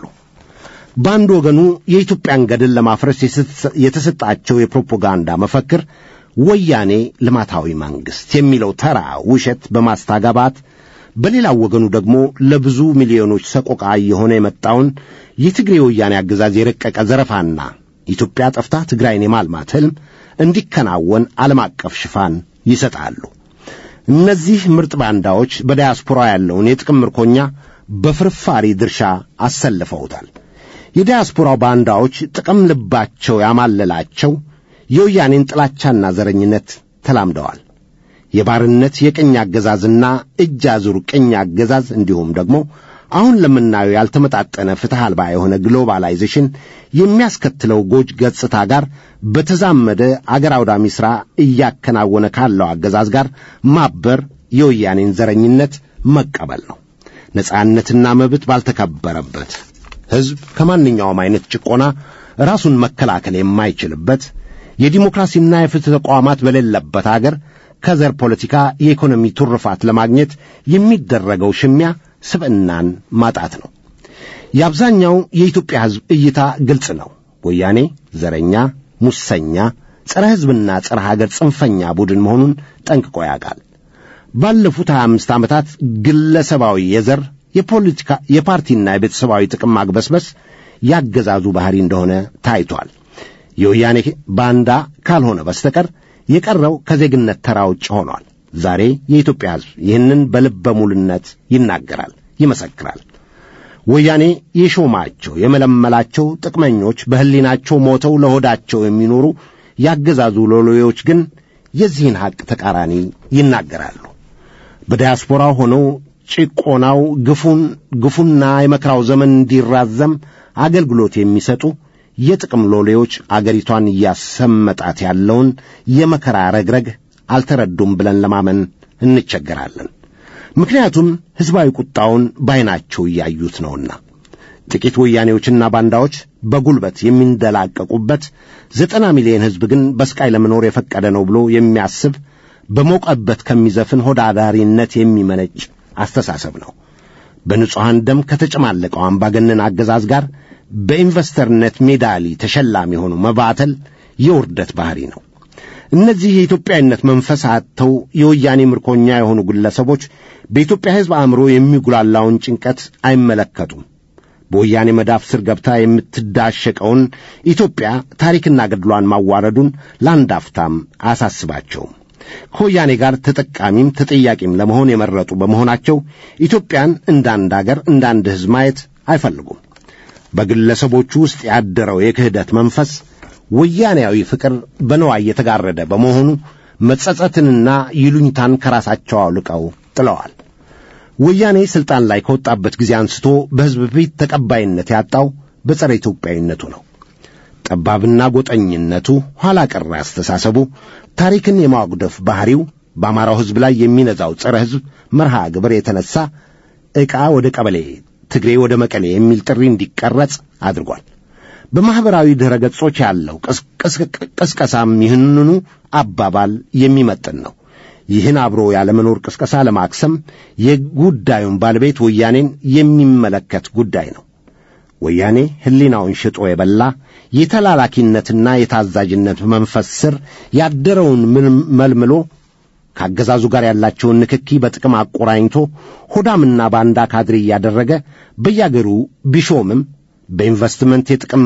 በአንድ ወገኑ የኢትዮጵያን ገድል ለማፍረስ የተሰጣቸው የፕሮፓጋንዳ መፈክር ወያኔ ልማታዊ መንግሥት የሚለው ተራ ውሸት በማስተጋባት በሌላው ወገኑ ደግሞ ለብዙ ሚሊዮኖች ሰቆቃ እየሆነ የመጣውን የትግሬ ወያኔ አገዛዝ የረቀቀ ዘረፋና ኢትዮጵያ ጠፍታ ትግራይን የማልማት ሕልም እንዲከናወን ዓለም አቀፍ ሽፋን ይሰጣሉ። እነዚህ ምርጥ ባንዳዎች በዳያስፖራ ያለውን የጥቅም ምርኮኛ በፍርፋሪ ድርሻ አሰልፈውታል። የዳያስፖራው ባንዳዎች ጥቅም ልባቸው ያማለላቸው የወያኔን ጥላቻና ዘረኝነት ተላምደዋል። የባርነት የቅኝ አገዛዝና እጅ አዙር ቅኝ አገዛዝ እንዲሁም ደግሞ አሁን ለምናየው ያልተመጣጠነ ፍትሕ አልባ የሆነ ግሎባላይዜሽን የሚያስከትለው ጎጅ ገጽታ ጋር በተዛመደ አገር አውዳሚ ሥራ እያከናወነ ካለው አገዛዝ ጋር ማበር የወያኔን ዘረኝነት መቀበል ነው። ነጻነትና መብት ባልተከበረበት ሕዝብ ከማንኛውም አይነት ጭቆና ራሱን መከላከል የማይችልበት የዲሞክራሲና የፍትሕ ተቋማት በሌለበት አገር ከዘር ፖለቲካ የኢኮኖሚ ትሩፋት ለማግኘት የሚደረገው ሽሚያ ስብዕናን ማጣት ነው። የአብዛኛው የኢትዮጵያ ሕዝብ እይታ ግልጽ ነው። ወያኔ ዘረኛ፣ ሙሰኛ፣ ጸረ ሕዝብና ጸረ ሀገር ጽንፈኛ ቡድን መሆኑን ጠንቅቆ ያውቃል። ባለፉት 25 ዓመታት ግለሰባዊ የዘር የፖለቲካ የፓርቲና የቤተሰባዊ ጥቅም ማግበስበስ ያገዛዙ ባሕሪ እንደሆነ ታይቷል። የወያኔ ባንዳ ካልሆነ በስተቀር የቀረው ከዜግነት ተራ ውጭ ሆኗል። ዛሬ የኢትዮጵያ ሕዝብ ይህንን በልበ ሙሉነት ይናገራል፣ ይመሰክራል። ወያኔ የሾማቸው የመለመላቸው ጥቅመኞች በሕሊናቸው ሞተው ለሆዳቸው የሚኖሩ ያገዛዙ ሎሌዎች ግን የዚህን ሐቅ ተቃራኒ ይናገራሉ። በዲያስፖራው ሆነው ጭቆናው ግፉን ግፉና የመከራው ዘመን እንዲራዘም አገልግሎት የሚሰጡ የጥቅም ሎሌዎች አገሪቷን እያሰመጣት ያለውን የመከራ ረግረግ አልተረዱም ብለን ለማመን እንቸገራለን። ምክንያቱም ሕዝባዊ ቁጣውን ባይናቸው እያዩት ነውና። ጥቂት ወያኔዎችና ባንዳዎች በጉልበት የሚንደላቀቁበት ዘጠና ሚሊዮን ሕዝብ ግን በስቃይ ለመኖር የፈቀደ ነው ብሎ የሚያስብ በሞቀበት ከሚዘፍን ሆዳዳሪነት የሚመነጭ አስተሳሰብ ነው። በንጹሐን ደም ከተጨማለቀው አምባገነን አገዛዝ ጋር በኢንቨስተርነት ሜዳሊ ተሸላሚ የሆኑ መባተል የውርደት ባሕሪ ነው። እነዚህ የኢትዮጵያዊነት መንፈስ አጥተው የወያኔ ምርኮኛ የሆኑ ግለሰቦች በኢትዮጵያ ሕዝብ አእምሮ የሚጉላላውን ጭንቀት አይመለከቱም። በወያኔ መዳፍ ስር ገብታ የምትዳሸቀውን ኢትዮጵያ ታሪክና ገድሏን ማዋረዱን ለአንድ አፍታም አያሳስባቸውም። ከወያኔ ጋር ተጠቃሚም ተጠያቂም ለመሆን የመረጡ በመሆናቸው ኢትዮጵያን እንደ አንድ አገር እንደ አንድ ሕዝብ ማየት አይፈልጉም። በግለሰቦቹ ውስጥ ያደረው የክህደት መንፈስ ወያኔያዊ ፍቅር በነዋይ የተጋረደ በመሆኑ መጸጸትንና ይሉኝታን ከራሳቸው አውልቀው ጥለዋል። ወያኔ ሥልጣን ላይ ከወጣበት ጊዜ አንስቶ በሕዝብ ፊት ተቀባይነት ያጣው በጸረ ኢትዮጵያዊነቱ ነው። ጠባብና ጎጠኝነቱ፣ ኋላ ቀር አስተሳሰቡ፣ ታሪክን የማጉደፍ ባሕሪው በአማራው ሕዝብ ላይ የሚነዛው ጸረ ሕዝብ መርሃ ግብር የተነሣ ዕቃ ወደ ቀበሌ፣ ትግሬ ወደ መቀሌ የሚል ጥሪ እንዲቀረጽ አድርጓል። በማኅበራዊ ድረ ገጾች ያለው ቅስቀሳም ይህንኑ አባባል የሚመጥን ነው። ይህን አብሮ ያለመኖር ቅስቀሳ ለማክሰም የጉዳዩን ባለቤት ወያኔን የሚመለከት ጉዳይ ነው። ወያኔ ሕሊናውን ሽጦ የበላ የተላላኪነትና የታዛዥነት መንፈስ ስር ያደረውን መልምሎ ከአገዛዙ ጋር ያላቸውን ንክኪ በጥቅም አቆራኝቶ ሆዳምና ባንዳ ካድሬ እያደረገ በያገሩ ቢሾምም በኢንቨስትመንት የጥቅም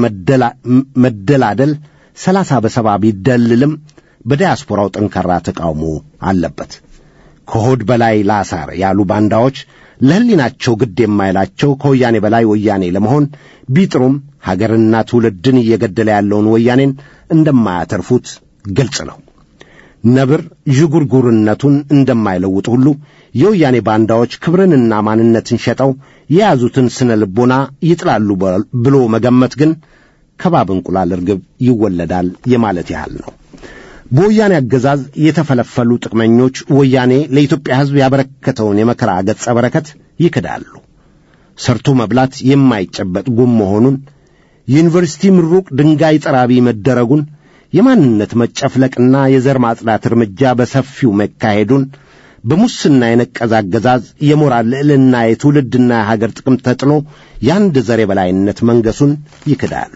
መደላደል ሰላሳ በሰባ ቢደልልም በዲያስፖራው ጠንካራ ተቃውሞ አለበት። ከሆድ በላይ ላሳር ያሉ ባንዳዎች ለሕሊናቸው ግድ የማይላቸው ከወያኔ በላይ ወያኔ ለመሆን ቢጥሩም ሀገርና ትውልድን እየገደለ ያለውን ወያኔን እንደማያተርፉት ግልጽ ነው። ነብር ዥጉርጉርነቱን እንደማይለውጥ ሁሉ የወያኔ ባንዳዎች ክብርንና ማንነትን ሸጠው የያዙትን ስነ ልቦና ይጥላሉ ብሎ መገመት ግን ከባብ እንቁላል እርግብ ይወለዳል የማለት ያህል ነው። በወያኔ አገዛዝ የተፈለፈሉ ጥቅመኞች ወያኔ ለኢትዮጵያ ሕዝብ ያበረከተውን የመከራ ገጸ በረከት ይክዳሉ። ሰርቶ መብላት የማይጨበጥ ጉም መሆኑን፣ የዩኒቨርሲቲ ምሩቅ ድንጋይ ጠራቢ መደረጉን፣ የማንነት መጨፍለቅና የዘር ማጽዳት እርምጃ በሰፊው መካሄዱን፣ በሙስና የነቀዘ አገዛዝ የሞራል ልዕልና የትውልድና የሀገር ጥቅም ተጥሎ የአንድ ዘር የበላይነት መንገሱን ይክዳሉ።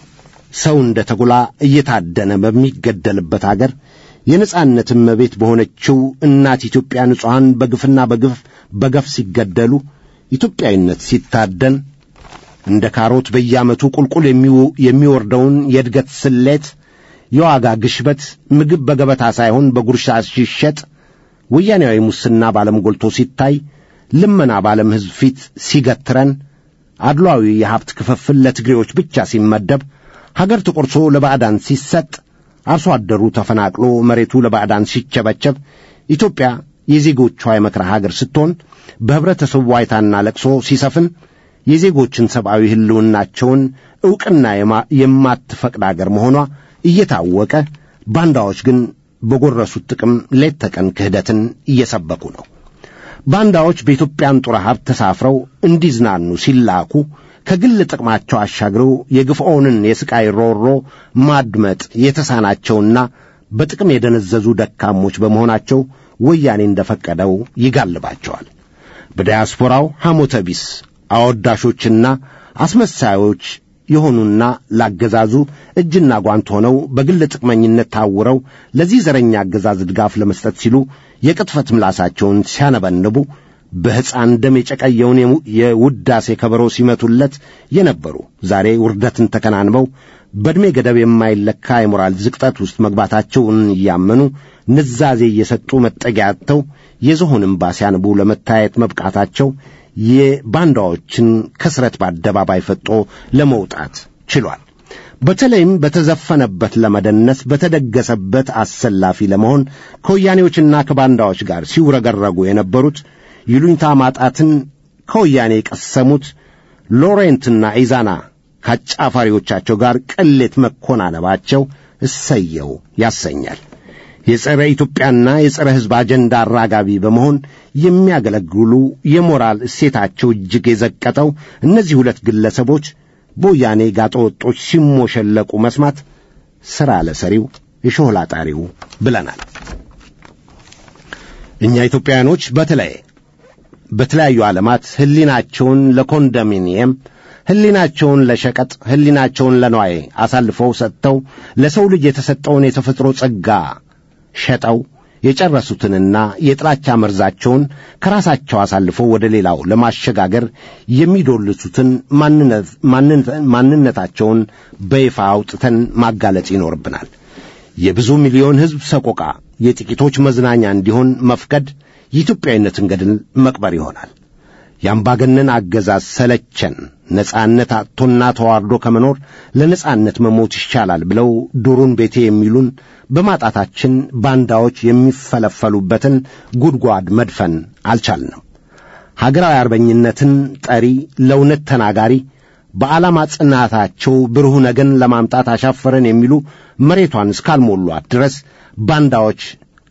ሰው እንደ ተጉላ እየታደነ በሚገደልበት አገር የነጻነት እመቤት በሆነችው እናት ኢትዮጵያ ንጹሐን በግፍና በግፍ በገፍ ሲገደሉ ኢትዮጵያዊነት ሲታደን እንደ ካሮት በየዓመቱ ቁልቁል የሚወርደውን የእድገት ስሌት የዋጋ ግሽበት ምግብ በገበታ ሳይሆን በጉርሻ ሲሸጥ ወያኔያዊ ሙስና ባለም ጎልቶ ሲታይ ልመና ባለም ሕዝብ ፊት ሲገትረን አድሏዊ የሀብት ክፍፍል ለትግሬዎች ብቻ ሲመደብ ሀገር ተቆርሶ ለባዕዳን ሲሰጥ አርሶ አደሩ ተፈናቅሎ መሬቱ ለባዕዳን ሲቸበቸብ ኢትዮጵያ የዜጎቿ የመከራ ሀገር ስትሆን በኅብረተሰቡ ዋይታና ለቅሶ ሲሰፍን የዜጎችን ሰብአዊ ሕልውናቸውን ዕውቅና የማትፈቅድ አገር መሆኗ እየታወቀ ባንዳዎች ግን በጎረሱት ጥቅም ሌት ተቀን ክህደትን እየሰበኩ ነው። ባንዳዎች በኢትዮጵያን ጡረ ሀብት ተሳፍረው እንዲዝናኑ ሲላኩ ከግል ጥቅማቸው አሻግረው የግፍዖንን የሥቃይ ሮሮ ማድመጥ የተሳናቸውና በጥቅም የደነዘዙ ደካሞች በመሆናቸው ወያኔ እንደፈቀደው ይጋልባቸዋል። በዲያስፖራው ሐሞተ ቢስ አወዳሾችና አስመሳዮች የሆኑና ላገዛዙ እጅና ጓንት ሆነው በግል ጥቅመኝነት ታውረው ለዚህ ዘረኛ አገዛዝ ድጋፍ ለመስጠት ሲሉ የቅጥፈት ምላሳቸውን ሲያነበንቡ በሕፃን ደም የጨቀየውን የውዳሴ ከበሮ ሲመቱለት የነበሩ ዛሬ ውርደትን ተከናንበው በዕድሜ ገደብ የማይለካ የሞራል ዝቅጠት ውስጥ መግባታቸውን እያመኑ ንዛዜ እየሰጡ መጠጊያ አጥተው የዝሆን እምባ ሲያንቡ ለመታየት መብቃታቸው የባንዳዎችን ከስረት በአደባባይ ፈጦ ለመውጣት ችሏል። በተለይም በተዘፈነበት ለመደነስ በተደገሰበት አሰላፊ ለመሆን ከወያኔዎችና ከባንዳዎች ጋር ሲውረገረጉ የነበሩት ይሉኝታ ማጣትን ከወያኔ የቀሰሙት ሎሬንትና ኢዛና ከአጫፋሪዎቻቸው ጋር ቅሌት መኮናነባቸው እሰየው ያሰኛል። የጸረ ኢትዮጵያና የጸረ ሕዝብ አጀንዳ አራጋቢ በመሆን የሚያገለግሉ የሞራል እሴታቸው እጅግ የዘቀጠው እነዚህ ሁለት ግለሰቦች በወያኔ ጋጠወጦች ሲሞሸለቁ መስማት ሥራ ለሰሪው እሾህ ላጣሪው ብለናል። እኛ ኢትዮጵያውያኖች በተለይ በተለያዩ ዓለማት ሕሊናቸውን ለኮንዶሚኒየም ሕሊናቸውን ለሸቀጥ ሕሊናቸውን ለነዋይ አሳልፈው ሰጥተው ለሰው ልጅ የተሰጠውን የተፈጥሮ ጸጋ ሸጠው የጨረሱትንና የጥላቻ መርዛቸውን ከራሳቸው አሳልፈው ወደ ሌላው ለማሸጋገር የሚዶልቱትን ማንነታቸውን በይፋ አውጥተን ማጋለጥ ይኖርብናል። የብዙ ሚሊዮን ሕዝብ ሰቆቃ የጥቂቶች መዝናኛ እንዲሆን መፍቀድ የኢትዮጵያዊነትን ገድል መቅበር ይሆናል። የአምባገነን አገዛዝ ሰለቸን፣ ነጻነት አጥቶና ተዋርዶ ከመኖር ለነጻነት መሞት ይሻላል ብለው ዱሩን ቤቴ የሚሉን በማጣታችን ባንዳዎች የሚፈለፈሉበትን ጉድጓድ መድፈን አልቻልንም። ሀገራዊ አርበኝነትን ጠሪ፣ ለእውነት ተናጋሪ፣ በዓላማ ጽናታቸው ብሩህ ነገን ለማምጣት አሻፈረን የሚሉ መሬቷን እስካልሞሏት ድረስ ባንዳዎች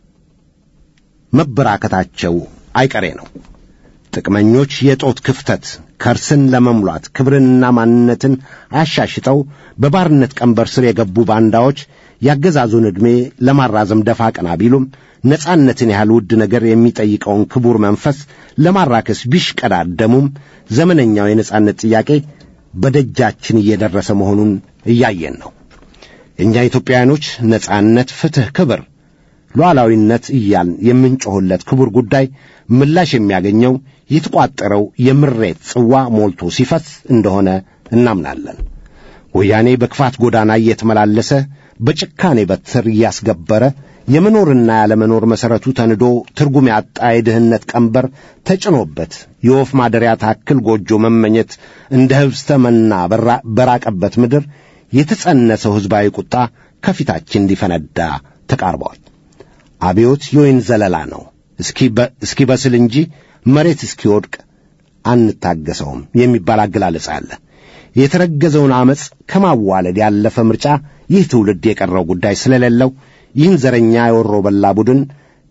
መበራከታቸው አይቀሬ ነው። ጥቅመኞች የጦት ክፍተት ከርስን ለመሙላት ክብርንና ማንነትን አሻሽጠው በባርነት ቀንበር ስር የገቡ ባንዳዎች ያገዛዙን ዕድሜ ለማራዘም ደፋ ቀና ቢሉም ነጻነትን ያህል ውድ ነገር የሚጠይቀውን ክቡር መንፈስ ለማራከስ ቢሽቀዳደሙም ዘመነኛው የነጻነት ጥያቄ በደጃችን እየደረሰ መሆኑን እያየን ነው። እኛ ኢትዮጵያውያኖች ነጻነት፣ ፍትሕ፣ ክብር ሉዓላዊነት እያልን የምንጮኽለት ክቡር ጉዳይ ምላሽ የሚያገኘው የተቋጠረው የምሬት ጽዋ ሞልቶ ሲፈስ እንደሆነ እናምናለን። ወያኔ በክፋት ጎዳና እየተመላለሰ በጭካኔ በትር እያስገበረ የመኖርና ያለመኖር መሠረቱ ተንዶ ትርጉም ያጣ የድህነት ቀንበር ተጭኖበት የወፍ ማደሪያ ታክል ጎጆ መመኘት እንደ ህብስተ መና በራቀበት ምድር የተጸነሰው ሕዝባዊ ቁጣ ከፊታችን እንዲፈነዳ ተቃርበዋል። አብዮት የወይን ዘለላ ነው። እስኪ በስል እንጂ መሬት እስኪወድቅ አንታገሰውም የሚባል አገላለጽ አለ። የተረገዘውን ዐመፅ ከማዋለድ ያለፈ ምርጫ ይህ ትውልድ የቀረው ጉዳይ ስለሌለው ይህን ዘረኛ የወሮ በላ ቡድን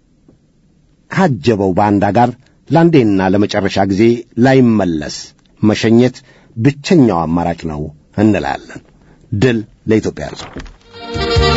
ካጀበው ባንዳ ጋር ለአንዴና ለመጨረሻ ጊዜ ላይመለስ መሸኘት ብቸኛው አማራጭ ነው እንላለን። ድል ለኢትዮጵያ ሕዝብ።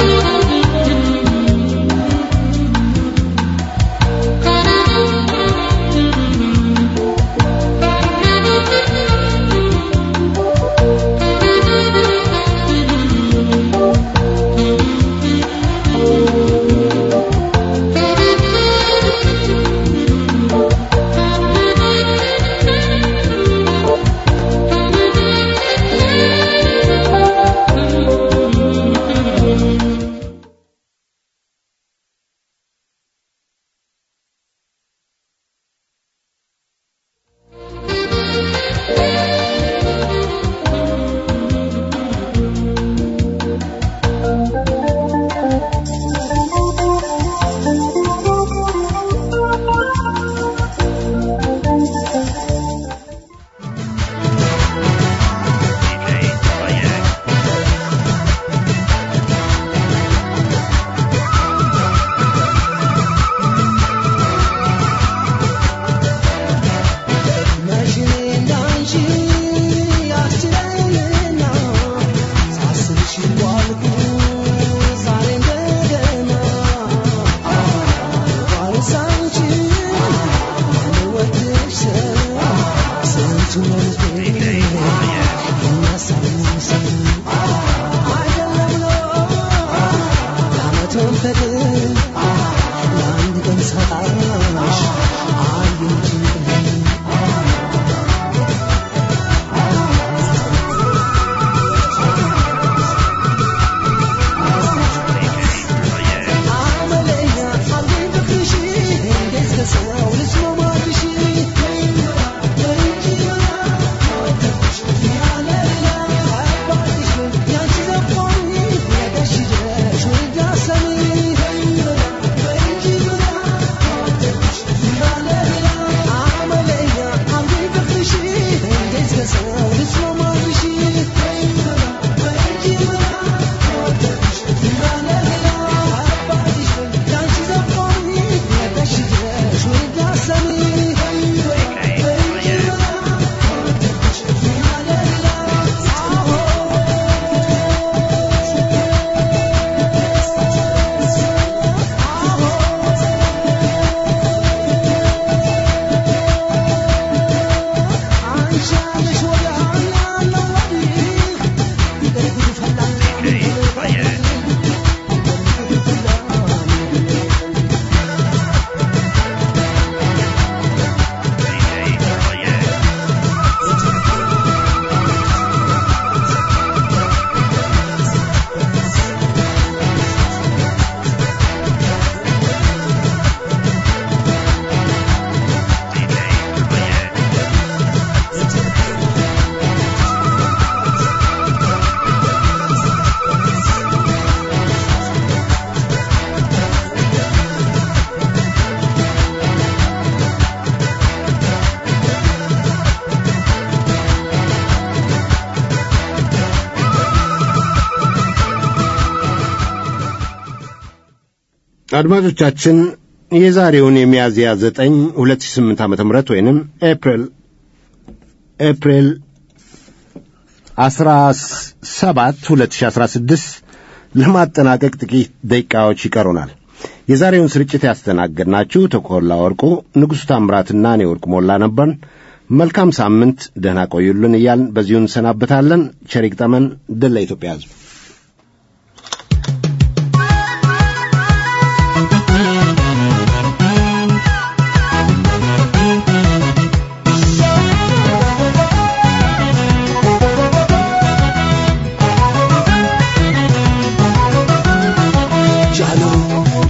አድማጮቻችን የዛሬውን የሚያዝያ ዘጠኝ ሁለት ሺህ ስምንት ዓመተ ምህረት ወይንም ኤፕሪል ኤፕሪል አስራ ሰባት ሁለት ሺህ አስራ ስድስት ለማጠናቀቅ ጥቂት ደቂቃዎች ይቀሩናል። የዛሬውን ስርጭት ያስተናገድናችሁ ተኮላ ወርቁ፣ ንጉሡ ታምራትና እኔ ወርቁ ሞላ ነበርን። መልካም ሳምንት፣ ደህና ቆዩልን እያልን በዚሁ እንሰናበታለን። ቸር ይግጠመን። ድል ለኢትዮጵያ ሕዝብ። Jalo